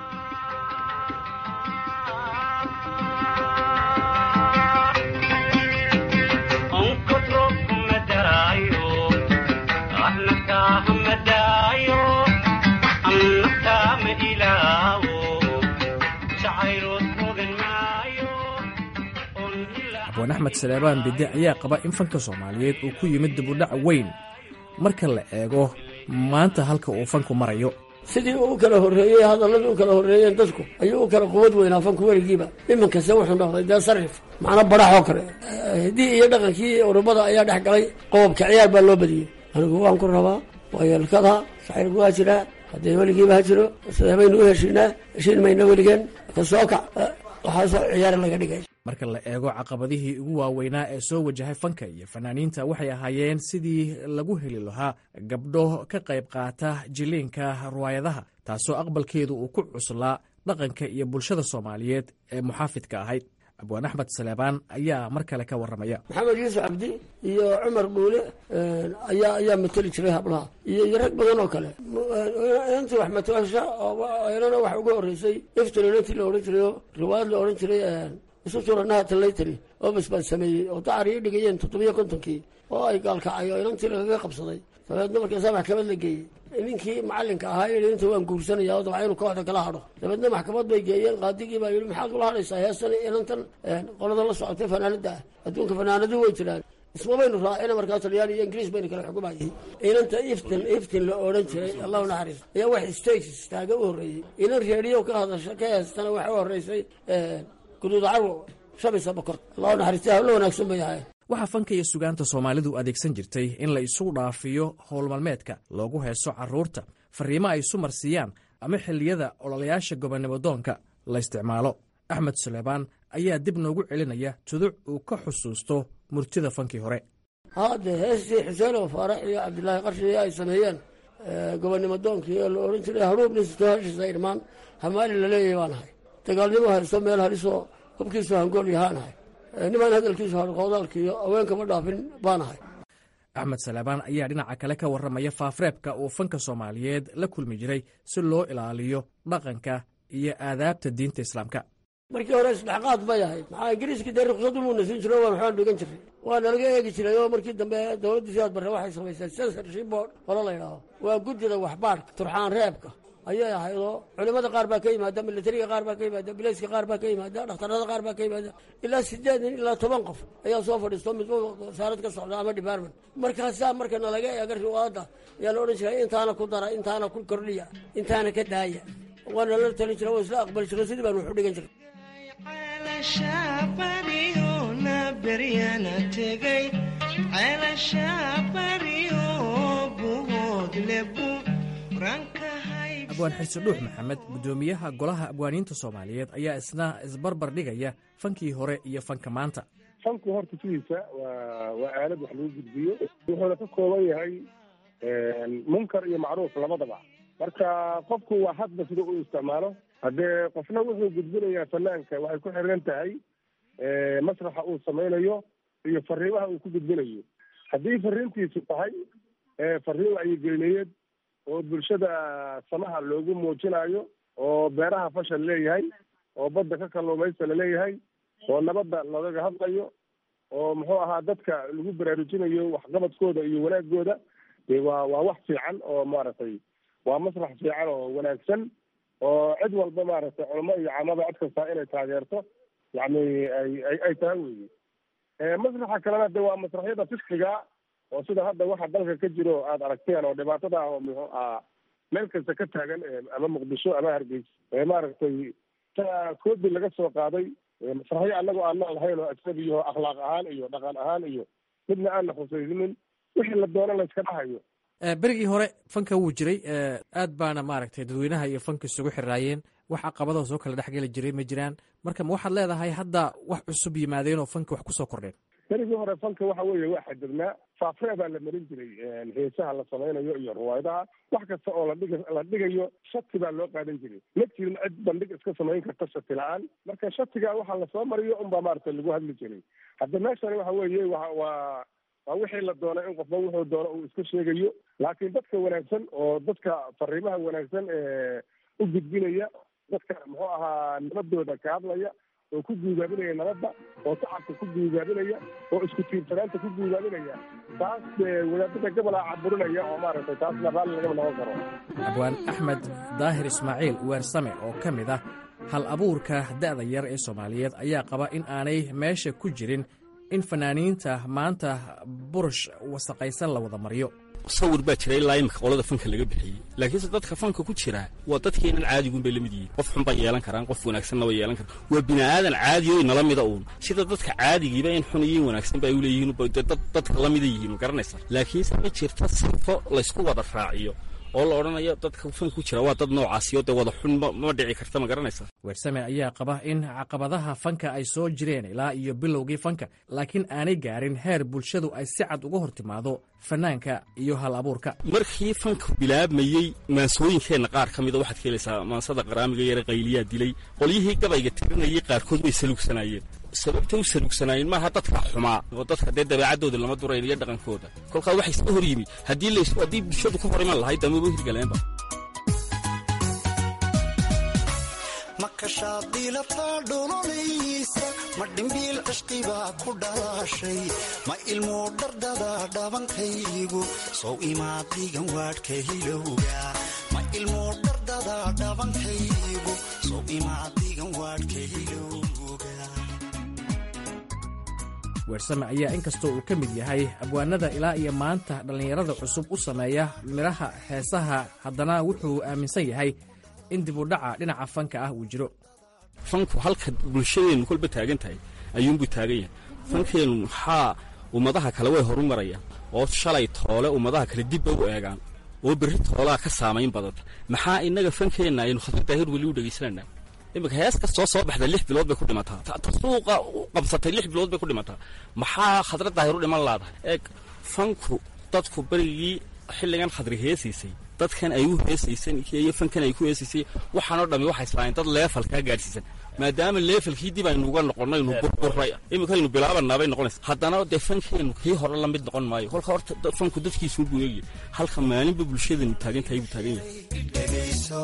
abwaan axmed saleebaan bide ayaa qaba in fanka soomaaliyeed uu ku yimid dibudhac weyn marka la eego maanta halka uu fanku marayo sidii uu kala horreeyey hadalladii u kala horreeyeen dadku ayuu u kala quwad weynaa fanku weligiiba iminkase wuxuu noqday dee sarif macna baraxoo kale hiddii iyo dhaqankii urubada ayaa dhex galay qobobka ciyaar baa loo badiyey anigu waan ku rabaa waa yeelkada saxirku waa jiraa haddee weligiiba ha jiro sidee baynu u heshiinaa heshiin mayna weligeen ka soo kac waxaasoo ciyaar laga dhigay marka la eego caqabadihii ugu waaweynaa ee soo wajahay fanka iyo fanaaniinta waxay ahaayeen sidii lagu heli lahaa gabdho ka qayb qaata jiliinka riwaayadaha taasoo aqbalkeedu uu ku cuslaa dhaqanka iyo bulshada soomaaliyeed ee muxaafidka ahayd abwaan axmed saleebaan ayaa mar kale ka warramaya maxamed yuusuf cabdi iyo cumar dhuule ayaa ayaa mateli jiray hablaha iyo iyo rag badan oo kale intii wax mataasha inana wax uga horreysay iftin inantii la odhan jiray oo riwaayad la odhan jiray isu turanaha talaytari oo bas baan sameeyey oo dacari i dhigayeen toddobiyo kontonkii oo ay gaalkacay oo inantii lagaga qabsaday dabeedna markaasaa maxkamad la geeyey ninkii macalinka ahaa yidhi inta waan guursanaya oo dabca inuu kooxda kala hadho dabeedna maxkamad bay geeyeen qaadigii baa yidhi maxaad kula hadhaysaa heestan inantan qolada la socotay fanaanada ah adduunka fanaanadu way jiraan isma baynu raacina markaa talyaani iyo ingiriis baynu kala xukumayay inanta iftin iftin la odhan jiray allahu naxariis ayaa wax stage istaaga u horreeyey inan reediyo ka hadasha ka heestana waxa u horreysay guduud carwo shamisa bokor allah naxariista hawlo wanaagsan bay ahayn waxaa fanka iyo sugaanta soomaalidu adeegsan jirtay in la isu dhaafiyo howlmalmeedka loogu heeso carruurta fariimo ay isu marsiiyaan ama xilliyada ololayaasha gobonimodoonka la isticmaalo axmed suleybaan ayaa dib noogu celinaya tuduc uu ka xusuusto murtida fankii hore haade heestii xuseen oo faarax iyo cabdilaahi qarshiye ay sameeyeen gobonnimo doonkii oo la odhan jiray haruubnisto heshiisa irmaan hamaali laleeyahay baan ahay dagaalnimo haysto meel halisoo hubkiisu hangool yahaan ahay nimaan hadalkiisu harqoodaalka iyo haweenkama dhaafin baan ahay axmed saleebaan ayaa dhinaca kale ka warramaya faafreebka uu fanka soomaaliyeed la kulmi jiray si loo ilaaliyo dhaqanka iyo aadaabta diinta islaamka markii hore isdhexqaad bay ahayd maxaa ingiriiskii dee ruqsadu muuna siin jiro waan waxbaan dhigan jiray waa nalaga eegi jiray oo markii dambe dowladdii sidaad barre waxay samaysay censorship board hore la yidhaaho waa guddida waxbaadhka turxaan reebka ayay ahayd oo culimmada qaar baa ka yimaada militariga qaar baa ka yimaada bilayska qaar baa ka yimaada dhakhtarada qaar baa ka yimaada ilaa sideed nin ilaa toban qof ayaa soo fadhiisto mid wasaarad ka socda ama department markaasaa marka nalaga eega riwaayadda ayaa la odhan jiray intaana ku dara intaana ku kordhiya intaana ka daaya waana la talin jira waa isla aqbali jiro sidii baan wax u dhigan jiray abwaan xirsi dhuux maxamed guddoomiyaha golaha abwaaniinta soomaaliyeed ayaa isna isbarbar dhigaya fankii hore iyo fanka maanta fanku horta sidiisa waa waa aalad wax lagu gudbiyo wuxuuna ka kooban yahay munkar iyo macruuf labadaba marka qofku waa hadba sida uu isticmaalo haddee qofna wuxuu gudbinayaa fanaanka waxay ku xiran tahay masraxa uu samaynayo iyo fariimaha uu ku gudbinayo haddii fariintiisu tahay fariin wacyigelineed oo bulshada samaha loogu muujinayo oo beeraha fashal leeyahay oo badda ka kalluumaysta laleeyahay oo nabadda lagaga hadlayo oo muxuu ahaa dadka lagu baraarujinayo waxqabadkooda iyo wanaagooda de waa waa wax fiican oo maaragtay waa masrax fiican oo wanaagsan oo cid walba maaragtay culamo iyo camada cid kastaa inay taageerto yacni ay ay ay tahay weeye masraxa kalena de waa masraxyada fiskiga oo sida hadda waxa dalka ka jiro aada aragteen oo dhibaatada ah oo muxuu ahaa meel kasta ka taagan ama muqdisho ama hargeysa maaragtay ta koobi laga soo qaaday masraxyo annago aan lahayn oo ajnabiyaho akhlaaq ahaan iyo dhaqan ahaan iyo midna aan la khusaysanin wixii la doono la iska dhahayo berigii hore fanka wuu jiray aad baana maaragtay dadweynaha iyo fanka isugu xiraayeen wax caqabadoo soo kala dhexgeli jiray ma jiraan marka ma waxaad leedahay hadda wax cusub yimaadeen oo fanka wax kusoo kordheen berigii hore fanka waxa weeye waa xadidnaa faafree baa la marin jiray heesaha la samaynayo iyo riwaayadaha wax kasta oo ladhig la dhigayo shati baa loo qaadan jiray ma jirin cid bandhig iska samayn karta shati la-aan marka shatiga waxa lasoo mariyo unbaa maaragtay lagu hadli jiray hadda meeshani waxa weeye wa waa waa wixii la doona in qofba wuxuu doono uu iska sheegayo laakiin dadka wanaagsan oo dadka fariimaha wanaagsan ee u gudbinaya dadka muxuu ahaa nabadooda ka hadlaya oo ku guugaabinaya nabadda oo shacabka ku guugaabinaya oo isku tiirsanaanta ku guugaabinaya taas wadaadada gobolaa caburinaya oo maaragtay taasna raalli lagama noqon karo abwaan axmed daahir ismaaciil weersame oo ka mid ah hal abuurka da'da yar ee soomaaliyeed ayaa qaba in aanay meesha ku jirin in fanaaniinta maanta burush wasaqaysan la wada mariyo sawir baa jira ilaa imika qolada fanka laga bixiyey laakiinse dadka fanka ku jira waa dadkeenan caadiguun bay lamid yihiin qof xun bay yeelan karaan qof wanaagsanna way yeelan karaan waa bini aadan caadi o inala mida uun sida dadka caadigiiba in xun iyo in wanaagsan ba ay u leeyihiin dad dadka la mida yihiin ma garanaysa laakiinse ma jirta sifo laysku wada raaciyo oo la odhanayo dadka fanka ku jira waa dad noocaasiyo dee wada xun ma dhici karta ma garanaysa weersame ayaa qaba in caqabadaha fanka ay soo jireen ilaa iyo bilowgii fanka laakiin aanay gaarin heer bulshadu ay si cad uga hor timaado fanaanka iyo hal abuurka markii fanka bilaabmayey maansooyinkeenna qaar ka mida waxaad ka helaysaa maansada qaraamiga yare qayliyaa dilay qolyihii gabayga tirinayay qaarkood way saluugsanaayeen sababtay u saluugsanaayeen maaha dadka xumaa oo dadka dee dabeecaddooda lama durayn iyo dhaqankooda kolkaa waxay iska hor yimi haddii lays haddii bulshadu ka hor iman lahayd damaba hirgaleenba makashaadilataa dholonaysa ma dhimbiil cishqibaa ku dhalaashay ma ilmoo dhardada dhabankaygu sow imaadigan waadhka hilowga ma ilmoo dhardada dhabankaygu sow imaadigan waadhka hilowga weersame ayaa inkastoo uu ka mid yahay abwaanada ilaa iyo maanta dhallinyarada cusub u sameeya midhaha heesaha haddana wuxuu aaminsan yahay in dib u dhaca dhinaca fanka ah uu jiro fanku halka bulshadeennu kolba taagan tahay ayuunbuu taagan yahay fankeennu maxaa ummadaha kale way horu marayaan oo shalay toole ummadaha kale dibba u eegaan oo berri toolaa ka saamayn badanta maxaa innaga fankeenna aynu khadra daahir weli u dhegaysananaa iminka hees kastoo soo baxda lix bilood bay ku dhimataa ta suuqa u qabsatay lix bilood bay ku dhimataa maxaa khadra daahir u dhiman laadahay eeg fanku dadku berigii xilligan khadri heesiisay dadkan ay u heesaysan iyo fankan ay ku heesaysay waxaanoo dhammi waxay islaayeen dad leefalkaa gaadhsiisan maadaama leefalkii dib aynu uga noqonnaynu burburay iminkaynu bilaabannaa bay noqonaysa haddana dee fankeennu kii hore la mid noqon maayo kolka horta fanku dadkiisu buu eegaya halka maalinba bulshadanu taagan tahay buu taagan yahay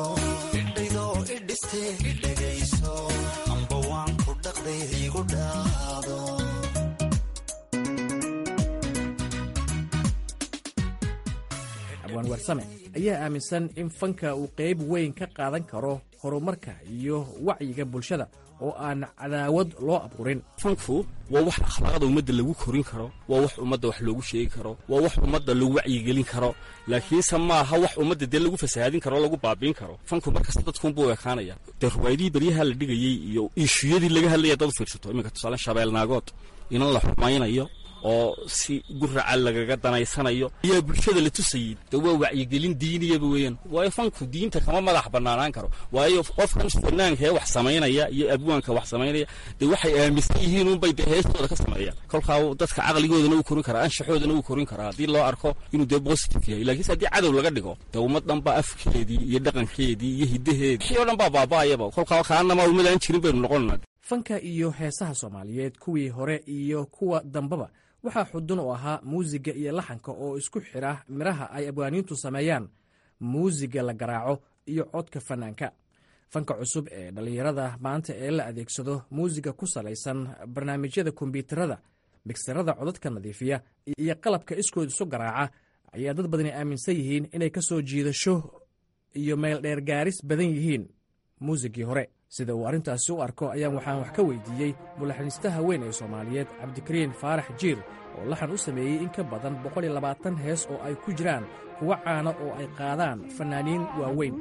abwaan warsame ayaa aaminsan in fanka uu qayb weyn ka qaadan karo horumarka iyo wacyiga bulshada oo aan cadaawad loo abuurin fanku waa wax akhlaaqda ummadda lagu korin karo waa wax ummadda wax loogu sheegi karo waa wax ummadda lagu wacyigelin karo laakiinse maaha wax ummadda dee lagu fasahaadin karo o lagu baabiin karo fanku markasta dadkunbuu ekaanaya dee ruwaayadihii beryaha la dhigayey iyo iishuyadii laga hadlaya dad u fiirsato iminka tusaale shabeelnaagood inan la xumaynayo oo si guraca lagaga danaysanayo ayaa bulshada la tusayey de waa wacyigelin diiniyaba weeyaan waayo fanku diinta kama madax banaanaan karo waayo qofkan fanaanka ee wax samaynaya iyo abwaanka wax samaynaya dee waxay aaminsan yihiin unbay dee heestooda ka sameeyaan kolkaa dadka caqligoodana uu korin karaa anshaxoodana uu korin karaa haddii loo arko inuu dee positive yahay lakiinse haddii cadow laga dhigo dee ummad dhan baa afkeedii iyo dhaqankeedii iyo hiddaheedii wixii o dhan baa baaba'ayaba kolkaa kaanama ummadaan jirin baynu noqonana fanka iyo heesaha soomaaliyeed kuwii hore iyo kuwa dambaba waxaa xudun u ahaa muusiga iyo laxanka oo isku xidha midhaha ay abwaaniintu sameeyaan muusiga la garaaco iyo codka fanaanka fanka cusub ee dhallinyarada maanta ee la adeegsado muusiga ku salaysan barnaamijyada kombyuutarada migsarada codadka nadiifiya iyo qalabka iskood isu garaaca ayaa dad badani aaminsan yihiin inay ka soo jiidasho iyo meeldheer gaaris badan yihiin muusigii hore sida uu arrintaasi u arko ayaan waxaan wax ka weydiiyey mulaxaniistaha weyn ee soomaaliyeed cabdikariin faarax jiir oo laxan u sameeyey in ka badan boqol iyo labaatan hees oo ay ku jiraan kuwa caana oo ay qaadaan fannaaniin waaweyn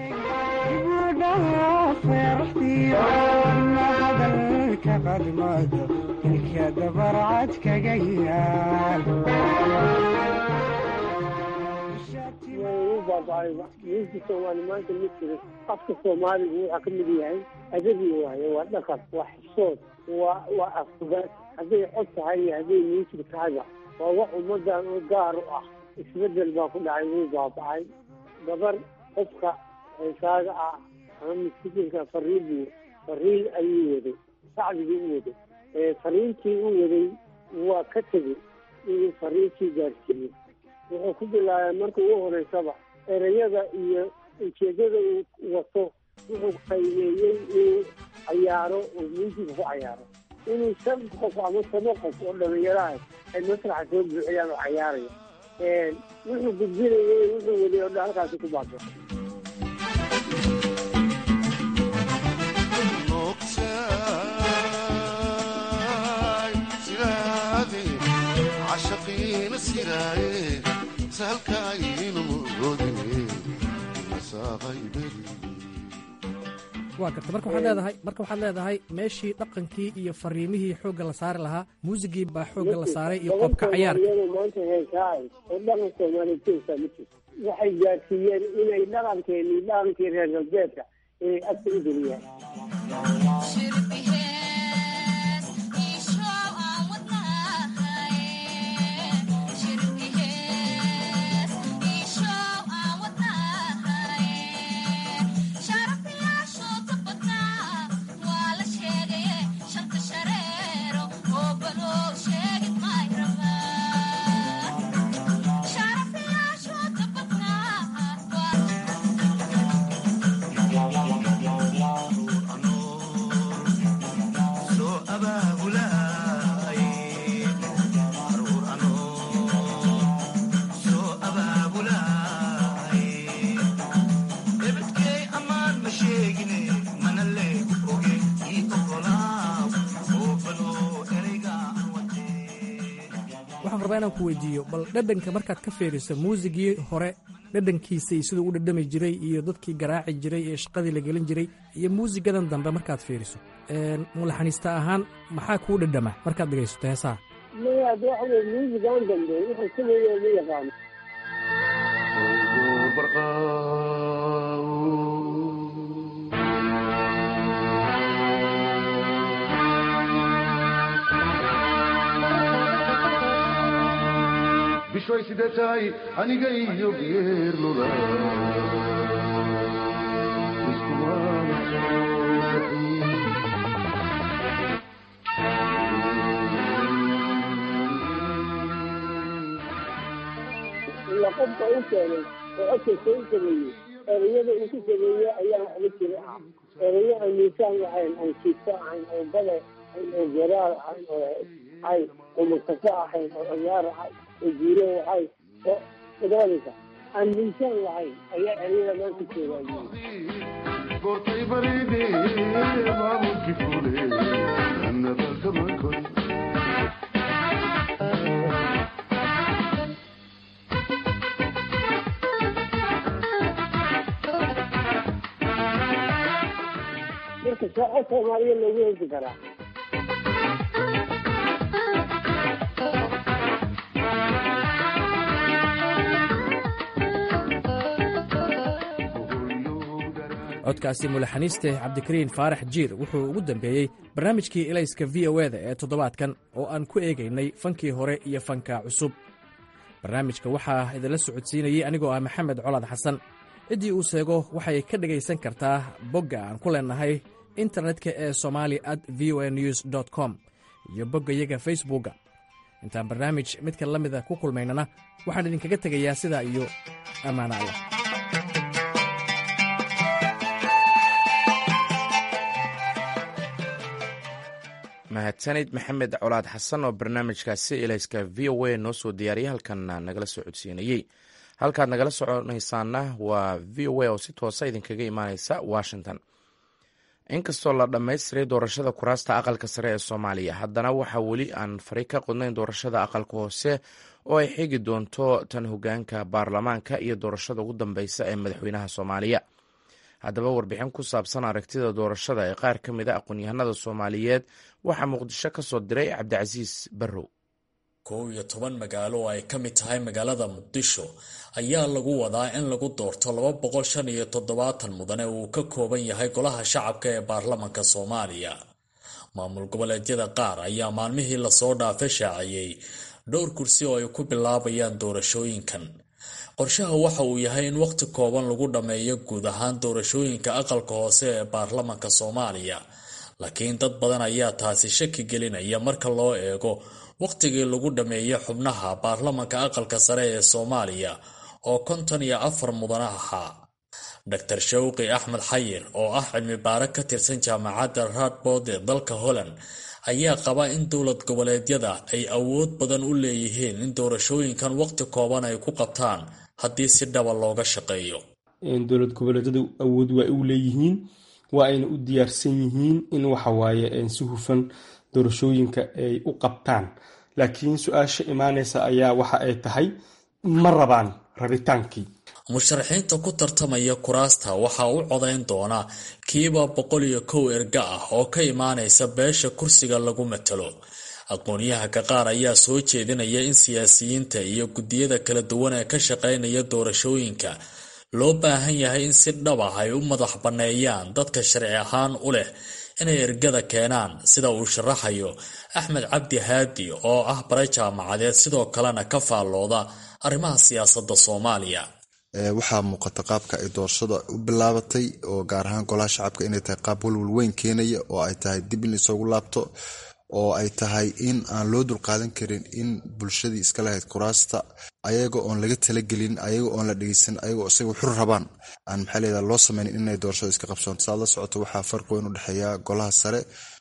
miiska soomaali maanta ma jiro afka soomaaligu waxaa ka mid yahay adabi waaye waa dhaqan waa xishood waa waa afsugaad hadday cod tahay iyo hadday miisig tahayba waa wax ummadan oo gaar u ah isbedel baa ku dhacay wuu baabacay gabar qofka heesaaga ah ama miskiinka fariibu fariin ayuu waday sacdigii u waday fariintii u waday waa ka tegey inuu fariintii gaarsiiyo wuxuu ku bilaabay marka ugu horeysaba ereyada iyo ujeedada uu wato wuxuu qaymeeyey inuu cayaaro oo muusiga ku cayaaro inuu shan qof ama toban qof oo dhalinyaraha ay masraxa soo buuxiyaan oo cayaaraya wuxuu gudbinayay wuxuu waday oo dhan halkaasi ku baaba waa karta marka waxaad leedahay marka waxaad leedahay meeshii dhaqankii iyo fariimihii xoogga la saari lahaa muusigii baa xoogga la saaray iyo qoobka cayaarka maanta heesaay oo dhaqan soomaaliyeed ma jirto waxay gaarsiiyeen inay dhaqankeeni dhaqankii reer galbeedka inay agta u geliyaan waxaan rabaa inaan ku weydiiyo bal dhadhanka markaad ka fiiriso muusigii hore dhadhankiisa iyo siduu u dhadhami jiray iyo dadkii garaaci jiray ee shaqadii la gelin jiray iyo muusigadan dambe markaad fiiriso mulaxaniista ahaan maxaa kuu dhadhama markaad dhegaysato heesaha maya hadda waxa weye muusigaan dambe wuxuu sameeya ma yaqaano bishoy sidee tahay aniga iyo geerlula ila qofka u keenay oo codkasta u sameeyey ereyada uu ku sameeye ayaan waxba jira ah ereyo aan miisaan ahayn aan jiifto ahayn oo bale ahayn oo garaar ahayn oo ahayn oo mustafa ahayn oo ciyaar ahayn oo jiiro ahayn oo madaalaysa aan miisaan lahayn ayaa ereyada maan ku jeedaa goortay baride maamulki fule annadalkamakoy marka saaco soomaaliya loogu hesi karaa codkaasi mulaxaniiste cabdikariin faarax jiir wuxuu ugu dambeeyey barnaamijkii elayska v o eda ee toddobaadkan oo aan ku eegaynay fankii hore iyo fanka cusub barnaamijka waxaa idinla socodsiinayey anigoo ah maxamed colaad xasan ciddii uu seego waxay ka dhegaysan kartaa bogga aan ku leennahay internetka ee somali at v o a news dt com iyo boggayaga facebookga intaan barnaamij midka la mida ku kulmaynana waxaan idinkaga tegayaa sidaa iyo ammaano allah mahadsanid maxamed colaad xasan oo barnaamijkaasi elayska v o a noo soo diyaariyay halkanna nagala soo codsiinayey halkaad nagala soconaysaana waa v o a oo si toosa idinkaga imaaneysa washington inkastoo la dhammaystiray doorashada kuraasta aqalka sare ee soomaaliya haddana waxaa weli aan fari ka qodnayn doorashada aqalka hoose oo ay xigi doonto tan hogaanka baarlamaanka iyo doorashada ugu dambeysa ee madaxweynaha soomaaliya haddaba warbixin ku saabsan aragtida doorashada ee qaar ka mid a aqoon-yahanada soomaaliyeed waxaa muqdisho ka soo diray cabdicasiis barrow kow iyo toban magaalo oo ay ka mid tahay magaalada muqdisho ayaa lagu wadaa in lagu doorto laba boqol shan iyo toddobaatan mudane uu ka kooban yahay golaha shacabka ee baarlamanka soomaaliya maamul goboleedyada qaar ayaa maalmihii lasoo dhaafay shaaciyey dhowr kursi oo ay ku bilaabayaan doorashooyinkan qorshaha waxa uu yahay in wakhti kooban lagu dhammeeyo guud ahaan doorashooyinka aqalka hoose ee baarlamanka soomaaliya laakiin dad badan ayaa taasi shaki gelinaya marka loo eego wakhtigii lagu dhammeeyey xubnaha baarlamanka aqalka sare ee soomaaliya oo konton iyo afar mudane ahaa dor shawqi axmed xayir oo ah cilmi baare ka tirsan jaamacadda radbood ee dalka holland ayaa qaba in dowlad goboleedyada ay awood badan u leeyihiin in doorashooyinkan wakhti kooban ay ku qabtaan haddii si dhaba looga shaqeeyo dowlad goboleedyadu awood waa u leeyihiin waa ayna u diyaarsan yihiin in waxawaaye si hufan doorashooyinka ay u qabtaan laakiin su-aasha imaaneysa ayaa waxa ay tahay ma rabaan rabitaankii musharaxiinta ku tartamaya kuraasta waxaa u codayn doona kiiba boqol iyo kow erga ah oo ka imaanaysa beesha kursiga lagu matalo aqoon-yahanka qaar ayaa soo jeedinaya in siyaasiyiinta iyo guddiyada kala duwan ee ka shaqeynaya doorashooyinka loo baahan yahay in si dhab ah ay u madax banneeyaan dadka sharci ahaan u leh inay ergada keenaan sida uu sharaxayo axmed cabdi haadi oo ah bare jaamacadeed sidoo kalena ka faallooda arrimaha siyaasadda soomaaliya waxaa muuqata qaabka ay doorashada u bilaabatay oo gaar ahaan golaha shacabka inay tahay qaab walwal weyn keenaya oo ay tahay dib in isoogu laabto oo ay tahay in aan loo dulqaadan karin in bulshadii iska lahayd kuraasta ayaga oon laga talagelin ayaga oon la dhegeysan ayagoo isaga xur rabaan aan maxaa leedaha loo sameynin inay doorashada iska qabsoonto saad la socoto waxaa farqi weyn u dhexeeya golaha sare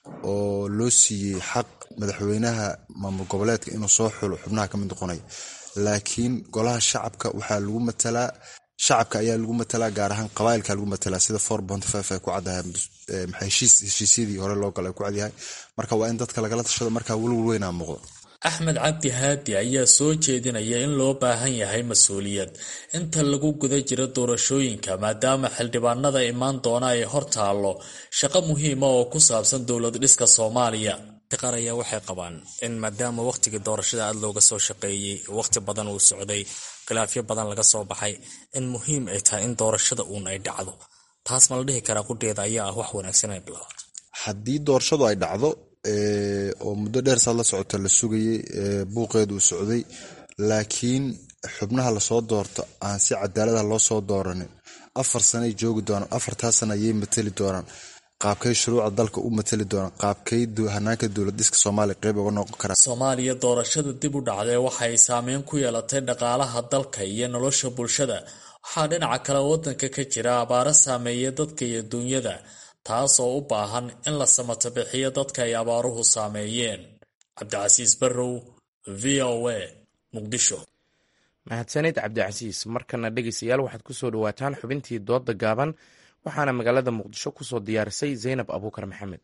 oo loo siiyey xaq madaxweynaha maamul goboleedka inuu soo xulo xubnaha ka mid noqonay laakiin golaha shacabka waxaa lagu matalaa shacabka ayaa lagu matalaa gaar ahaan qabailka lagu matalaa sida for bonty five ay ku caddahay heshiisyadii hore loo gala ay ku cadyahay marka waa in dadka lagala tashado markaa welwal weynaa muuqdo axmed cabdi haadi ayaa soo jeedinaya in loo baahan yahay mas-uuliyad inta lagu guda jiro doorashooyinka maadaama xildhibaanada imaan doona ay hor taallo shaqo muhiima oo ku saabsan dowlad dhiska soomaaliya qaar ayaa waxay qabaan in maadaama wakhtigii doorashada aada looga soo shaqeeyey wakhti badan uu socday khilaafyo badan laga soo baxay in muhiim ay tahay in doorashada uun ay dhacdo taas ma la dhihi karaa qudheeda ayaa ah wax wanaagsan ay bilaabato haddii doorashadu ay dhacdo oo muddo dheer saad la socota la sugayey buuqeedu uu socday laakiin xubnaha lasoo doorto aan si cadaalada loo soo dooranin afar sanay joogi doonaan afartaa sana ayay matali doonaan qaabkay shuruucda dalka u matali doonaan qaabkay hanaanka dowlad dhiska soomaaliya qeyb uga noqon karaa soomaaliya doorashada dib u dhacday waxay saameyn ku yeelatay dhaqaalaha dalka iyo nolosha bulshada waxaa dhinaca kale wadanka ka jira abaaro saameeya dadka iyo duunyada taas oo u baahan in la samato bixiyo dadka ay abaaruhu saameeyeen cabdicasiis barrow v o a muqdisho mahadsanid cabdicasiis markana dhegeystayaal waxaad ku soo dhawaataan xubintii dooda gaaban waxaana magaalada muqdisho ku soo diyaarisay zaynab abuukar maxamed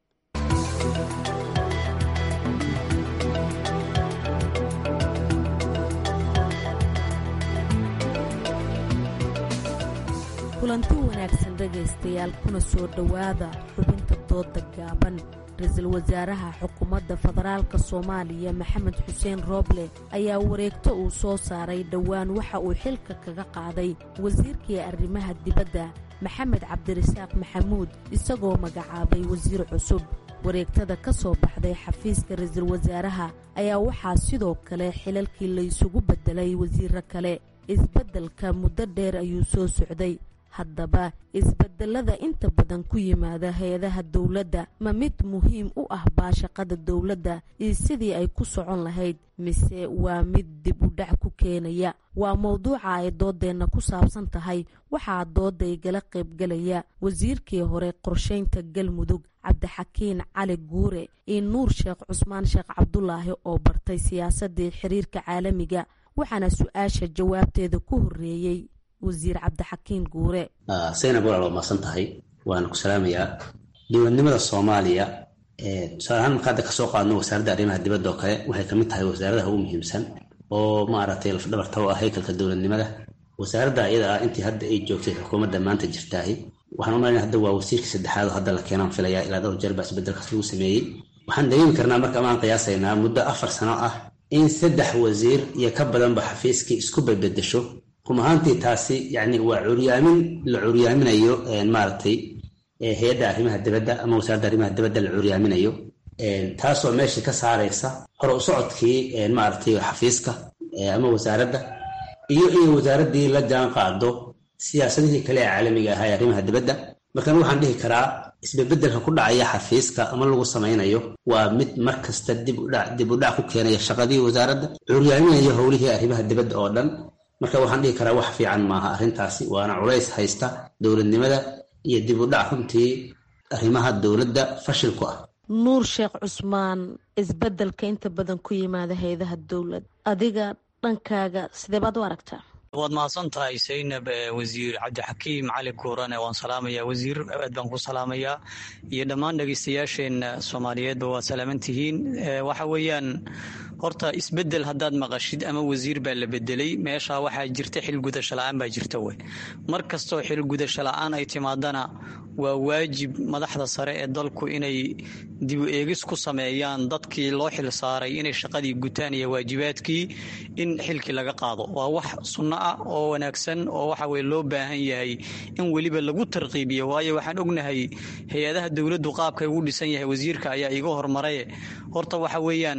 kulanti wanaagsan dhegaystayaal kuna soo dhowaada xubinta dooda gaaban ra-iisul wasaaraha xukuumadda federaalka soomaaliya maxamed xuseen rooble ayaa wareegto uu soo saaray dhowaan waxa uu xilka kaga qaaday wasiirkii arrimaha dibadda maxamed cabdirasaaq maxamuud isagoo magacaabay wasiir cusub wareegtada ka soo baxday xafiiska ra-iisul wasaaraha ayaa waxaa sidoo kale xilalkii laysugu beddelay wasiiro kale isbeddelka muddo dheer ayuu soo socday haddaba isbedelada inta badan ku yimaada hay-adaha dowladda ma mid muhiim u ah baashaqada dowladda iyo sidii ay ku socon lahayd mise waa mid dib u dhac ku keenaya waa mowduuca ay doodeenna ku saabsan tahay waxaa dooda igala qaybgalaya wasiirkii hore qorshaynta galmudug cabdixakiin cali guure iyo nuur sheekh cusmaan sheekh cabdulaahi oo bartay siyaasadii xiriirka caalamiga waxaana su-aasha jawaabteeda ku horeeyey wasiir cabdixakiin guure saynab walaal waa maasan tahay waana ku salaamayaa dowladnimada soomaaliya tusaale ahaan marka hadda kasoo qaadno wasaaradda arrimaha dibadda oo kale waxay kamid tahay wasaaradaha ugu muhiimsan oo maaragtay lafdhabarta u ah haykalka dowladnimada wasaaradda iyada ah intii hadda ay joogtay xukuumadda maanta jirtaahi waxaan umalaya hadda waa wasiirkii saddexaad oo hadda la keenaan filaya ilaa dhowr jeer baa isbedelkaas lagu sameeyey waxaan dareemi karnaa marka amaan qiyaasaynaa muddo afar sano ah in saddex wasiir iyo ka badanba xafiiskii isku bedbedesho rum ahaantii taasi yani waa curyaamin la curyaaminayo maaragtay hay-adda arrimaha dibadda ama wasaaradda arrimaha dibadda la curyaaminayo taasoo meesha ka saaraysa hore u socodkii maaragtay xafiiska ama wasaaradda iyo in wasaaraddii la jaan qaado siyaasadihii kale ee caalamiga ahaa ee arrimaha dibadda markan waxaan dhihi karaa isbebedelka ku dhacaya xafiiska ama lagu samaynayo waa mid mar kasta dib u dhac ku keenaya shaqadii wasaaradda curyaaminayo howlihii arrimaha dibadda oo dhan marka waxaan dhihi karaa wax fiican maaha arrintaasi waana culays haysta dowladnimada iyo dib u dhac runtii arrimaha dowladda fashil ku ah nuur sheekh cusmaan isbedelka inta badan ku yimaada hay-adaha dowlad adiga dhankaaga sidee baad u aragtaa waad mahadsan tahay saynab wasiir cabdixakiim cali guurane waan salaamayaa wasiir aad baan ku salaamayaa iyo dhammaan dhegeystayaasheenna soomaaliyeedba waad salaaman tihiin waxa weeyaan horta isbedel haddaad maqashid ama wasiir baa la bedelay meesha waxaa jirta xilgudasho la-aan baa jirta wey mar kastoo xilgudasho la-aan ay timaadana waa waajib madaxda sare ee dalku inay dibu eegis ku sameeyaan dadkii loo xil saaray inay shaqadii gutaan iyo waajibaadkii in xilkii laga qaado waa wax sunno ah oo wanaagsan oo waxa weye loo baahan yahay in weliba lagu tarqiibiyo waayo waxaan ognahay hay-adaha dowladdu qaabkay ugu dhisan yahay wasiirka ayaa iga hormaraye horta waxa weeyaan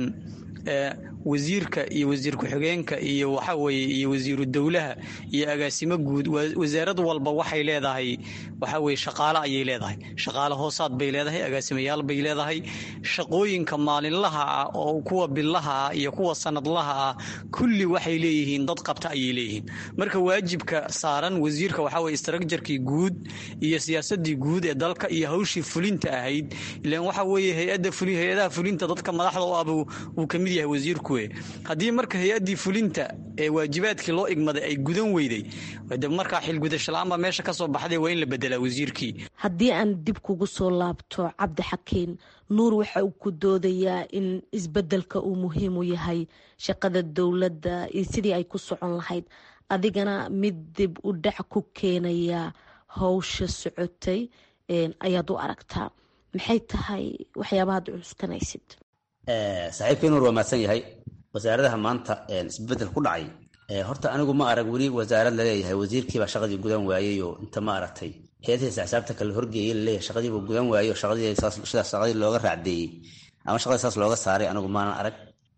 wasiirka iyo wasiir ku-xigeenka iyo waxaweye iyo wasiiru dowlaha iyo agaasimo guud wasaarad walba waxay leedahay waxaweye shaqaale ayay leedahay shaqaale hoosaad bay leedahay agaasimayaal bay leedahay shaqooyinka maalinlaha ah oo kuwa billaha ah iyo kuwa sanadlaha ah kulli waxay leeyihiin dad qabta ayay leeyihiin marka waajibka saaran wasiirka waxaweye istraakjarkii guud iyo siyaasadii guud ee dalka iyo hawshii fulinta ahayd ilan waxa weye hay-adaha fulinta dadka madaxda u ah uu kamid yahay wasiirku weye haddii marka hay-addii fulinta ee waajibaadkii loo igmaday ay gudan weyday de markaa xilgudasho la-aan baa meesha ka soo baxday waa in la bedelaa wasiirkii haddii aan dib kugu soo laabto cabdi xakiin nuur waxa uu ku doodayaa in isbedelka uu muhiim u yahay shaqada dowladda iyo sidii ay ku socon lahayd adigana mid dib u dhac ku keenaya howsha socotay ayaad u aragtaa maxay tahay waxyaabahaad cuskanaysid saaxiibkii nuur waa mahadsan yahay wasaaradaha maanta isbedel ku dhacay horta anigu ma arag weli wasaarad laleeyahay wasiirkiibaa shaqadii gudan waayey oo inta ma aragtay hay-adhiisa xisaabta kale horgeeyey laleeyahay shaqadiibuu gudan waayey oo shaqadiisidaas shaqadii looga raacdeeyey ama shaqadii saas looga saaray anigu maanan arag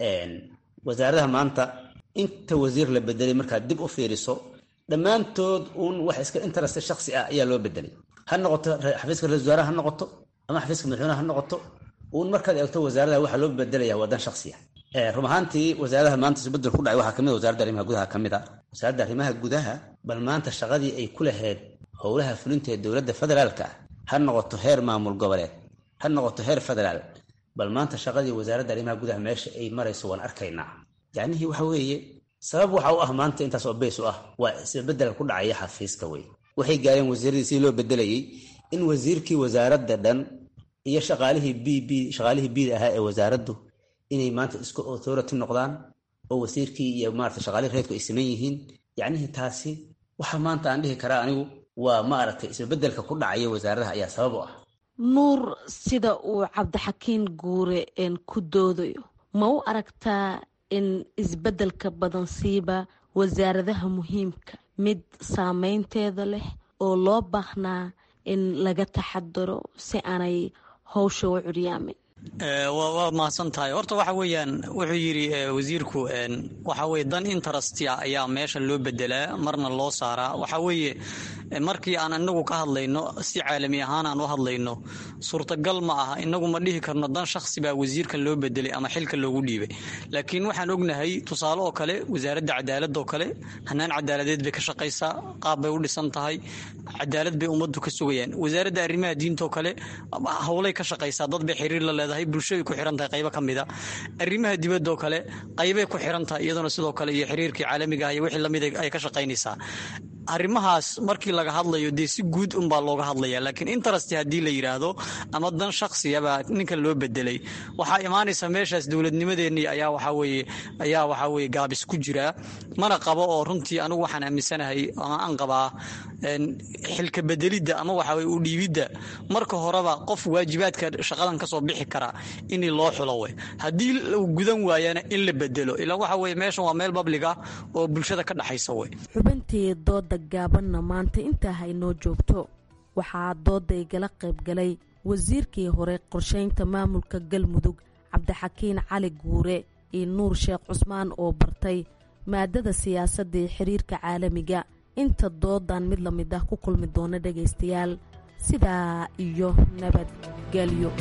wasaaradaha maanta inta wasiir la bedelay markaad dib u fiiriso dhammaantood uun wax iska interest shaksi ah ayaa loo bedelay ha noqoto xafiiska ra-isul wasaaraha ha noqoto ama xafiiska madaxweynaha ha noqoto uun markaad eegto wasaaradaha waxaa loo bedelaya waa dan shaksi ah run ahaantii wasaaradaha maanta isbedel ku dhacay waxaa kamid wasaaradda arrimaha gudaha ka mid a wasaaradda arrimaha gudaha bal maanta shaqadii ay ku lahayd howlaha fulinta ee dowladda federaalka ah ha noqoto heer maamul goboleed ha noqoto heer federaal bal maanta shaqadii wasaaradda arrimaha gudaha meesha ay marayso waan arkaynaa yacnihii waxa weeye sabab waxa u ah maanta intaas oo beys u ah waa isbedel ku dhacaya xafiiska wey waxay gaareen wasiiradii sidii loo bedelayay in wasiirkii wasaaradda dhan iyo shaqaalihii b b shaqaalihii bida ahaa ee wasaaraddu inay maanta isku authority noqdaan oo wasiirkii iyo maarata shaqaalihii reedku ay saman yihiin yacnihii taasi waxa maanta aan dhihi karaa anigu waa maaragtay isbedelka ku dhacaya wasaaradaha ayaa sabab u ah nuur sida uu cabdixakiin guure ku doodayo ma u aragtaa in isbedelka badansiiba wasaaradaha muhiimka mid saameynteeda leh oo loo baahnaa in laga taxadaro si aanay howsha u curyaamin waa mahadsan tahay horta waxa weeyaan wuxuu yidhi wasiirku waxa weye dan interestya ayaa meesha loo bedelaa marna loo saaraa waxa weeye markii aan inagu ka hadlayno si caalami ahaan aan u hadlayno suurtagal ma aha inagu ma dhihi karno dan shakhsi baa wasiirka loo bedelay ama xilka loogu dhiibay laakiin waxaan ognahay tusaale oo kale wasaaradda cadaaladda oo kale hanaan cadaaladeed bay ka shaqaysaa qaab bay u dhisan tahay cadaalad bay ummaddu ka sugayaan wasaaradda arrimaha diinta oo kale howlay ka shaqaysaa dad bay xiriir la leedahay bulshaday ku xiran tahay qaybo ka mid a arrimaha dibadda oo kale qaybay ku xiran tahay iyaduna sidoo kale iyo xiriirkii caalamiga ah iyo wixii lamid ay ka shaqaynaysaa arrimahaas markii laga hadlayo dee si guud unbaa looga hadlaya laakiin interest haddii la yidhaahdo ama dan shaksiyabaa ninka loo bedelay waxaa imaanaysa meeshaas dowladnimadeenii ayaa waxaweye ayaa waxaa weye gaabis ku jiraa mana qabo oo runtii anigu waxaan aaminsanahay ama aan qabaa xilka bedelidda ama waxaweye u dhiibidda marka horeba qof waajibaadka shaqadan kasoo bixi kara in loo xulo we haddii uu gudan waayana in la bedelo ilaa waxa weye meeshan waa meel bablig ah oo bulshada ka dhexaysa we xubintii dooda gaabanna maanta intaa haynoo joogto waxaa dooda igala qayb galay wasiirkii hore qorsheynta maamulka galmudug cabdixakiin cali guure iyo nuur sheekh cusmaan oo bartay maadada siyaasadda ee xiriirka caalamiga inta doodan mid la mid ah ku kulmi doona dhagaystayaal sidaa iyo nabadgelyo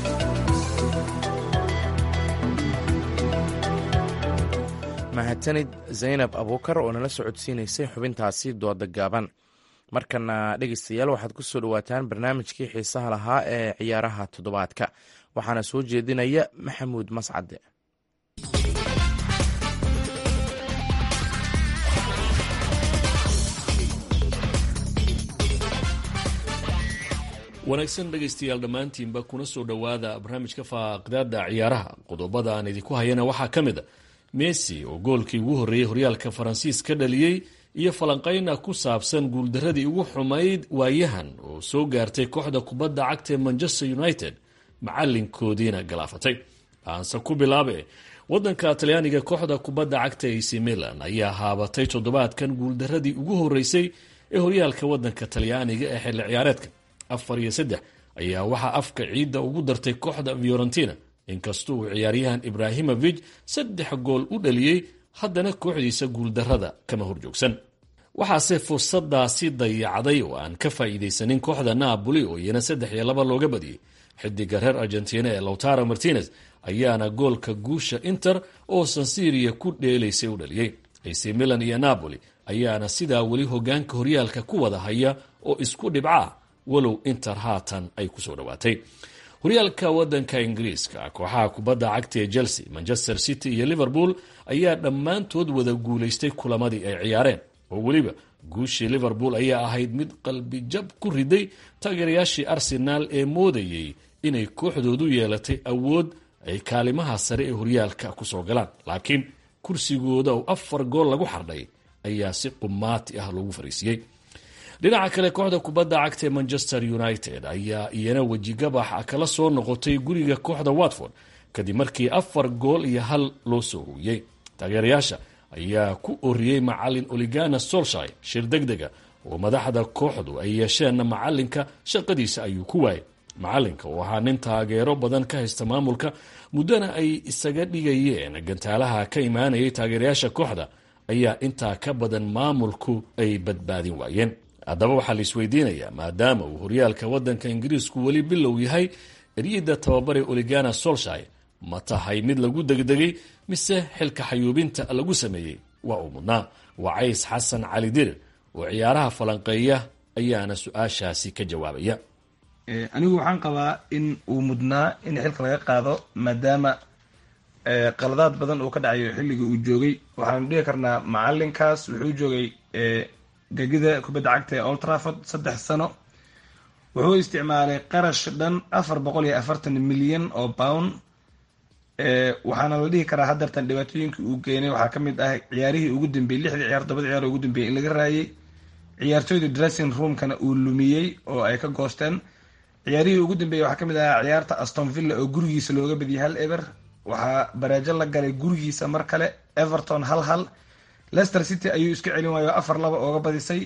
mahadsanid zaynab abuukar oo nala socodsiinaysay xubintaasi dooda gaaban markana dhegeystayaal waxaad ku soo dhowaataan barnaamijkii xiisaha lahaa ee ciyaaraha toddobaadka waxaana soo jeedinaya maxamuud mascade wanaagsan dhegaystayaal dhammaantiinba kuna soo dhowaada barnaamijka faaqdaada ciyaaraha qodobada aan idinku hayana waxaa ka mid a messi oo goolkii ugu horreeyey horyaalka faransiis ka dhaliyey iyo falanqayna ku saabsan guuldaradii ugu xumayd waayahan oo soo gaartay kooxda kubadda cagta ee manchester united macalinkoodiina galaafatay aanse ku bilaabe wadanka talyaaniga kooxda kubadda cagta ac milan ayaa haabatay toddobaadkan guuldaradii ugu horeysay ee horyaalka wadanka talyaaniga ee xilli ciyaareedka afar iyo saddex ayaa waxaa afka ciidda ugu dartay kooxda fiorentina inkastoo uu ciyaaryahan ibraahimovic saddex gool u dhaliyey haddana kooxdiisa guuldarrada kama horjoogsan waxaase fursadaasi dayacday oo aan ka faa'iidaysanin kooxda naaboli oo iyana saddex iyo laba looga badiyey xidiga reer argentina ee lowtaro martinez ayaana goolka guusha inter oo sansiria ku dheelaysay u dhaliyey ac milan iyo napoli ayaana sidaa weli hogaanka horyaalka ku wada haya oo isku dhibca walow inter haatan ay kusoo dhowaatay horyaalka wadanka ingiriiska kooxaha kubadda cagta ee chelsea manchester city iyo liverpool ayaa dhammaantood wada guulaystay kulamadii ay ciyaareen oo weliba guushii liverpool ayaa ahayd mid qalbijab ku riday taageerayaashii arsenaal ee moodayey inay kooxdoodu yeelatay awood ay kaalimaha sare ee horyaalka kusoo galaan laakiin kursigooda oo afar gool lagu xardhay ayaa si qumaati ah loogu fariisiyey dhinaca kale kooxda kubadda cagta ee manchester united ayaa iyana wejigabax kala soo noqotay guriga kooxda watford kadib markii afar gool iyo hal loo soo hooyey taageerayaasha ayaa ku oriyey macalin oligana solshay shir deg dega oo madaxda kooxdu ay yeesheenna macalinka shaqadiisa ayuu ku waayay macalinka oo ahaa nin taageero badan ka haysta maamulka muddana ay isaga dhigayeen gantaalaha ka imaanayay taageerayaasha kooxda ayaa intaa ka badan maamulku ay badbaadin waayeen haddaba waxaa la isweydiinayaa maadaama uu horyaalka wadanka ingiriisku weli bilow yahay eryada tababare oligana solshay ma tahay mid lagu degdegay mise xilka xayuubinta lagu sameeyey waa uu mudnaa wacays xasan cali dirir oo ciyaaraha falanqeeya ayaana su-aashaasi ka jawaabaya anigu waxaan qabaa in uu mudnaa in xilka laga qaado maadaama qaladaad badan uu ka dhacayo xilligii uu joogay waxaanu dhihi karnaa macalinkaas wuxuu joogay gegida kubadda cagta ee old trafford saddex sano wuxuu isticmaalay qarash dhan afar boqol iyo afartan milyan oo pound waxaana la dhihi karaa haddeertan dhibaatooyinkii uu keenay waxaa ka mid ah ciyaarihii ugu dambeeyey lixdii ciyaar tobada ciyaar ugu dambeeyey in laga raayay ciyaartooyda dressing roomkana uu lumiyey oo ay ka goosteen ciyaarihii ugu dambeeyey waxaa ka mid ahaa ciyaarta aston villa oo gurigiisa looga badiyay hal eber waxaa baraajo la galay gurigiisa mar kale everton hal hal leicester city ayuu iska celin waayo afar laba ooga badisay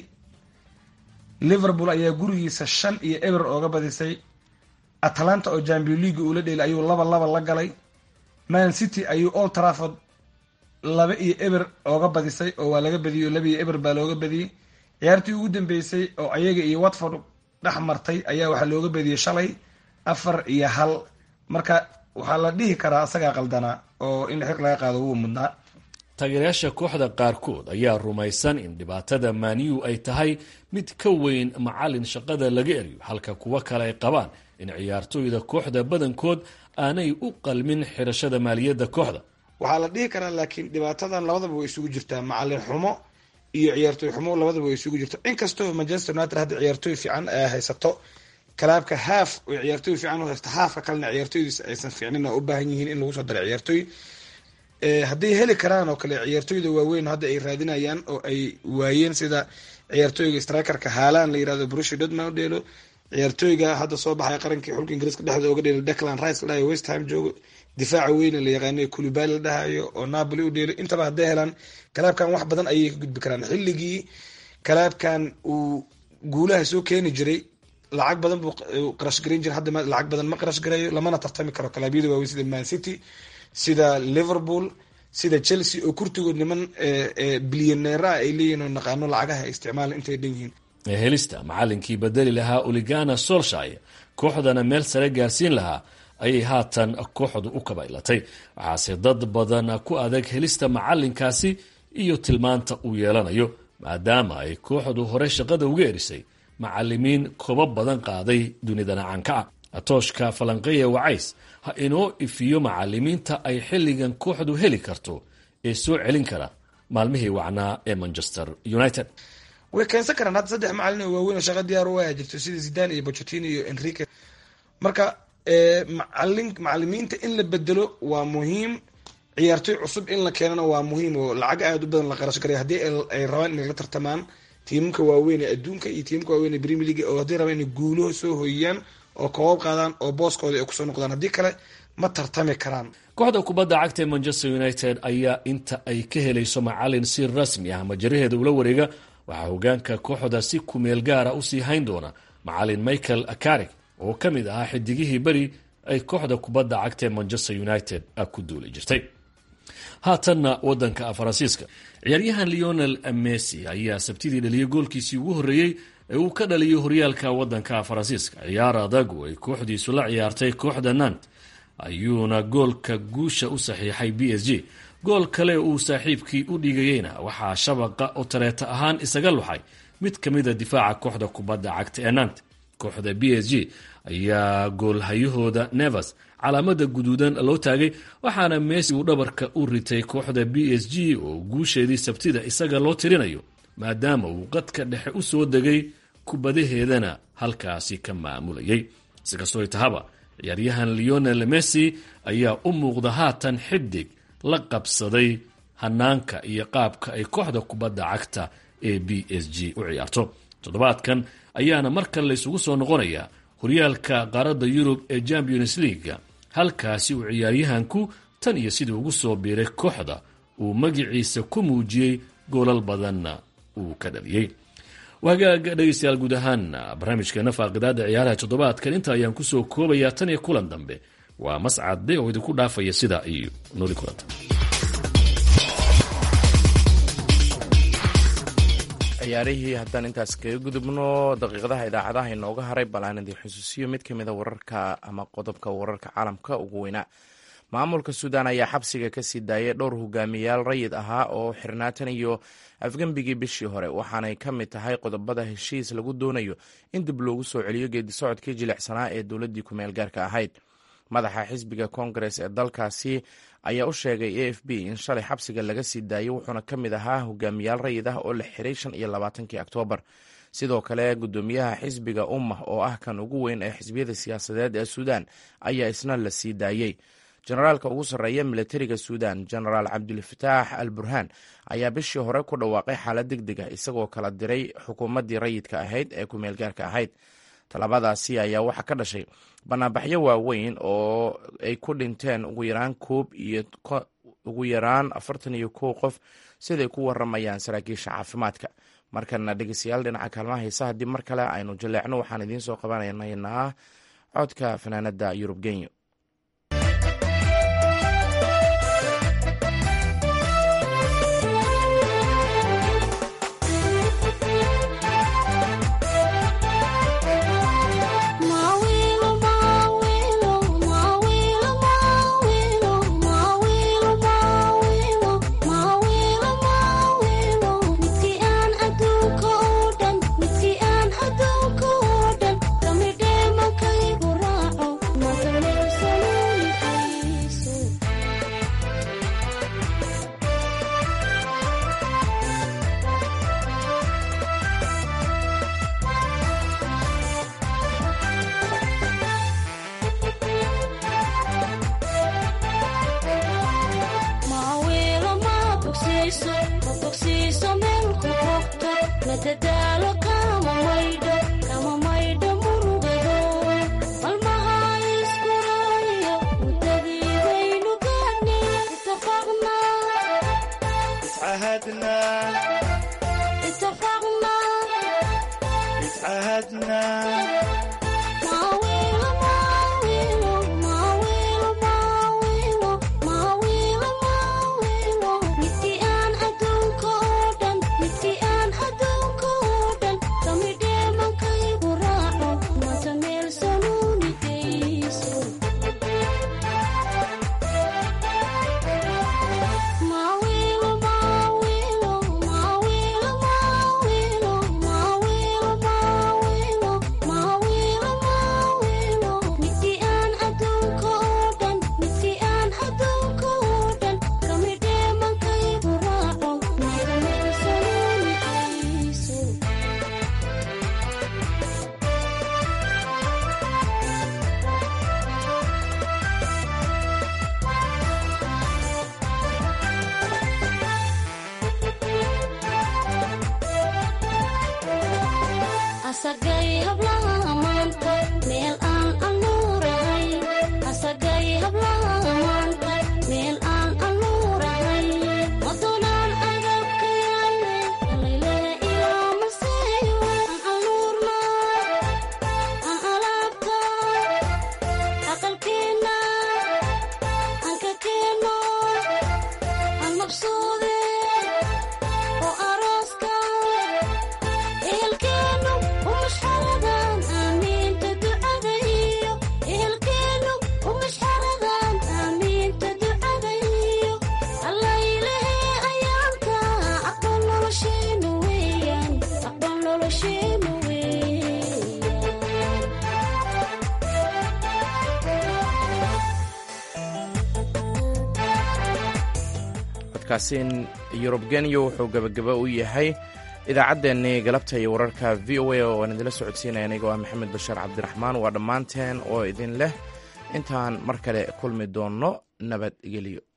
liverpool ayaa gurigiisa shan iyo eber ooga badisay atlanta oo champion league uula dheelay ayuu laba laba la galay man city ayuu old trafford laba iyo eber ooga badisay oo waa laga badiyay oo laba iyo eber baa looga badiyey ciyaartii ugu dambeysay oo ayaga iyo watford dhex martay ayaa waxaa looga badiyey shalay afar iyo hal marka waxaa la dhihi karaa asagaa qaldanaa oo in xig laga qaado wuu mudnaa taageerayaasha kooxda qaarkood ayaa rumaysan in dhibaatada maniyu ay tahay mid ka weyn macalin shaqada laga eriyo halka kuwo kale ay qabaan in ciyaartooyda kooxda badankood aanay u qalmin xirashada maaliyadda kooxda waxaa la dhihi karaa laakiin dhibaatadan labadaba way isugu jirtaa macalin xumo iyo ciyaartooy xumo labadaba way isugu jirto inkastoo manchester united hadda ciyaartooy fiican ay haysato kalaabka haaf oo ciyaartooy fiican u haysta haafka kalena ciyaartooydiisa aysan fiicnin oo u baahan yihiin in lagu soo daro ciyaartooy hadday heli karaan oo kale ciyaartooyda waaweyn hadda ay raadinayaan oo ay waayeen sida ciyaartooyga strikerka haalan la yirahdo brushi dodman u dheelo ciyaartooyga hadda soo baxay qarankii xulka ingiriiska dhexda oga dheelo declan rice la dhahayo west ham joogo difaaca weyne la yaqaano kulibali la dhahayo oo napoli u dheelo intaba hadday helaan kalaabkan wax badan ayay ka gudbi karaan xilligii kalaabkan uu guulaha soo keeni jiray lacag badan buu qarash garan jira hadda lacag badan ma qarash garayo lamana tartami karo kalaabyada waaweyn sida man city sida liverpool sida chelsea oo kurtigood niman bilyaneera ay leeyihin oo naqaano lacagaha ay isticmaalan intay dhan yihiin helista macalinkii bedeli lahaa oligana solshay kooxdana meel sare gaarsiin lahaa ayay haatan kooxdu u kabaylatay waxaase dad badan ku adag helista macalinkaasi iyo tilmaanta uu yeelanayo maadaama ay kooxdu hore shaqada uga erisay macalimiin kobo badan qaaday dunidana caanka ah tooshka falanqeya wacays ha inoo ifiyo macalimiinta ay xilligan kooxdu heli karto ee soo celin kara maalmihii wacnaa ee manchester united way keensan karaan hadda saddex macalin oo waaweyn oo shaqa diyaar u jirto sida zidane iyo bochetino iyo enrique marka macalin macalimiinta in la bedelo waa muhiim ciyaartooy cusub in la keenana waa muhiim oo lacag aada u badan la qarash garay haddii ay rabaan inay la tartamaan tiimamka waaweyn ee adduunka iyo tiimamka waaweyn ee premier league oo haddii rabaan inay guulaho soo hoyiyaan oo koobab qaadaan oo booskooda ay kusoo noqdaan haddii kale ma tartami karaan kooxda kubadda cagta ee manchester united ayaa inta ay ka helayso macalin si rasmi ah majaraheeda ula wareega waxaa hogaanka kooxda si kumeel gaara usii hayn doona macalin michael akarig oo ka mid ahaa xidigihii beri ay kooxda kubadda cagta ee manchester united ku duuli jirtay haatanna wadanka faransiiska ciyaaryahan leonel messi ayaa sabtidii dhaliyay goolkiisii ugu horreeyey ee uu ka dhaliyay horyaalka wadanka faransiiska ciyaar adag oo ay kooxdiisu la ciyaartay kooxda nant ayuuna goolka guusha u saxiixay b s g gool kale uu saaxiibkii u dhigayeyna waxaa shabaqa oo tareeta ahaan isaga luxay mid ka mida difaaca kooxda kubadda cagta ee nant kooxda b s g ayaa goolhayahooda nevers calaamada guduudan loo taagay waxaana messi uu dhabarka u ritay kooxda b s g oo guusheedii sabtida isaga loo tirinayo maadaama uu qadka dhexe u soo degay kubadaheedana halkaasi ka maamulayay sikastoo tahaba ciyaaryahan leonel messi ayaa u muuqda haatan xidig la qabsaday hanaanka iyo qaabka ay kooxda kubadda cagta ee b s g u ciyaarto toddobaadkan ayaana mar kale laysugu soo noqonayaa horyaalka qaaradda yurub ee champions leaga halkaasi uu ciyaaryahanku tan iyo sidii ugu soo biiray kooxda uu magiciisa ku muujiyey goolal badanna uu ka dhaliyey wagaaga dhegeystayaal guud ahaan barnaamijkeena faaqidaada ciyaaraha toddobaadkan inta ayaan kusoo koobayaa tan iyo kulan dambe waa mascade oo idinku dhaafaya sidaa iyo nooli kulanta ciyaarihii haddaan intaas kaga gudubno daqiiqadaha idaacadaha inooga haray bal aan idin xusuusiyo mid kamida wararka ama qodobka wararka caalamka ugu weynaa maamulka suudaan ayaa xabsiga kasii daayay dhowr hogaamiyayaal rayid ahaa oo xirnaatan iyo afgembigii bishii hore waxaanay ka mid tahay qodobada heshiis lagu doonayo in dib loogu soo celiyo geedi socodkii jilicsanaa ee dowladdii kumeel gaarka ahayd madaxa xisbiga koongares ee dalkaasi ayaa u sheegay a f b in shalay xabsiga laga sii daayay wuxuuna ka mid ahaa hogaamiyaal rayid ah oo la xiray shan iyo labaatankii oktoobar sidoo kale gudoomiyaha xisbiga ummah oo ah kan ugu weyn ee xisbiyada siyaasadeed ee suudaan ayaa isna la sii daayey generaalka ugu sarreeya militariga suudan genaraal cabdulfataax al burhaan ayaa bishii hore ku dhawaaqay xaalad deg deg ah isagoo kala diray xukuumaddii rayidka ahayd ee kumeel gaarka ahayd talabadaasi ayaa waxaa ka dhashay banaanbaxyo waaweyn oo ay ku dhinteen ugu yaraan koob iyo ugu yaraan afartan iyo kow qof siday ku waramayaan saraakiisha caafimaadka markana dhegeystayaal dhinaca kaalmaha heesa haddii mar kale aynu jaleecno waxaan idiin soo qabanaynaa codka fanaanada yurub genyo Ilkeenu umusharadan codkaasi yurub genya wuxuu gebagaba u yahay idaacaddeenii galabta iyo wararka v o a oo aan idinla socodsiinaya anigoo ah maxamed bashaar cabdiraxmaan waa dhammaanteen oo idin leh intaan mar kale kulmi doonno nabadgelyo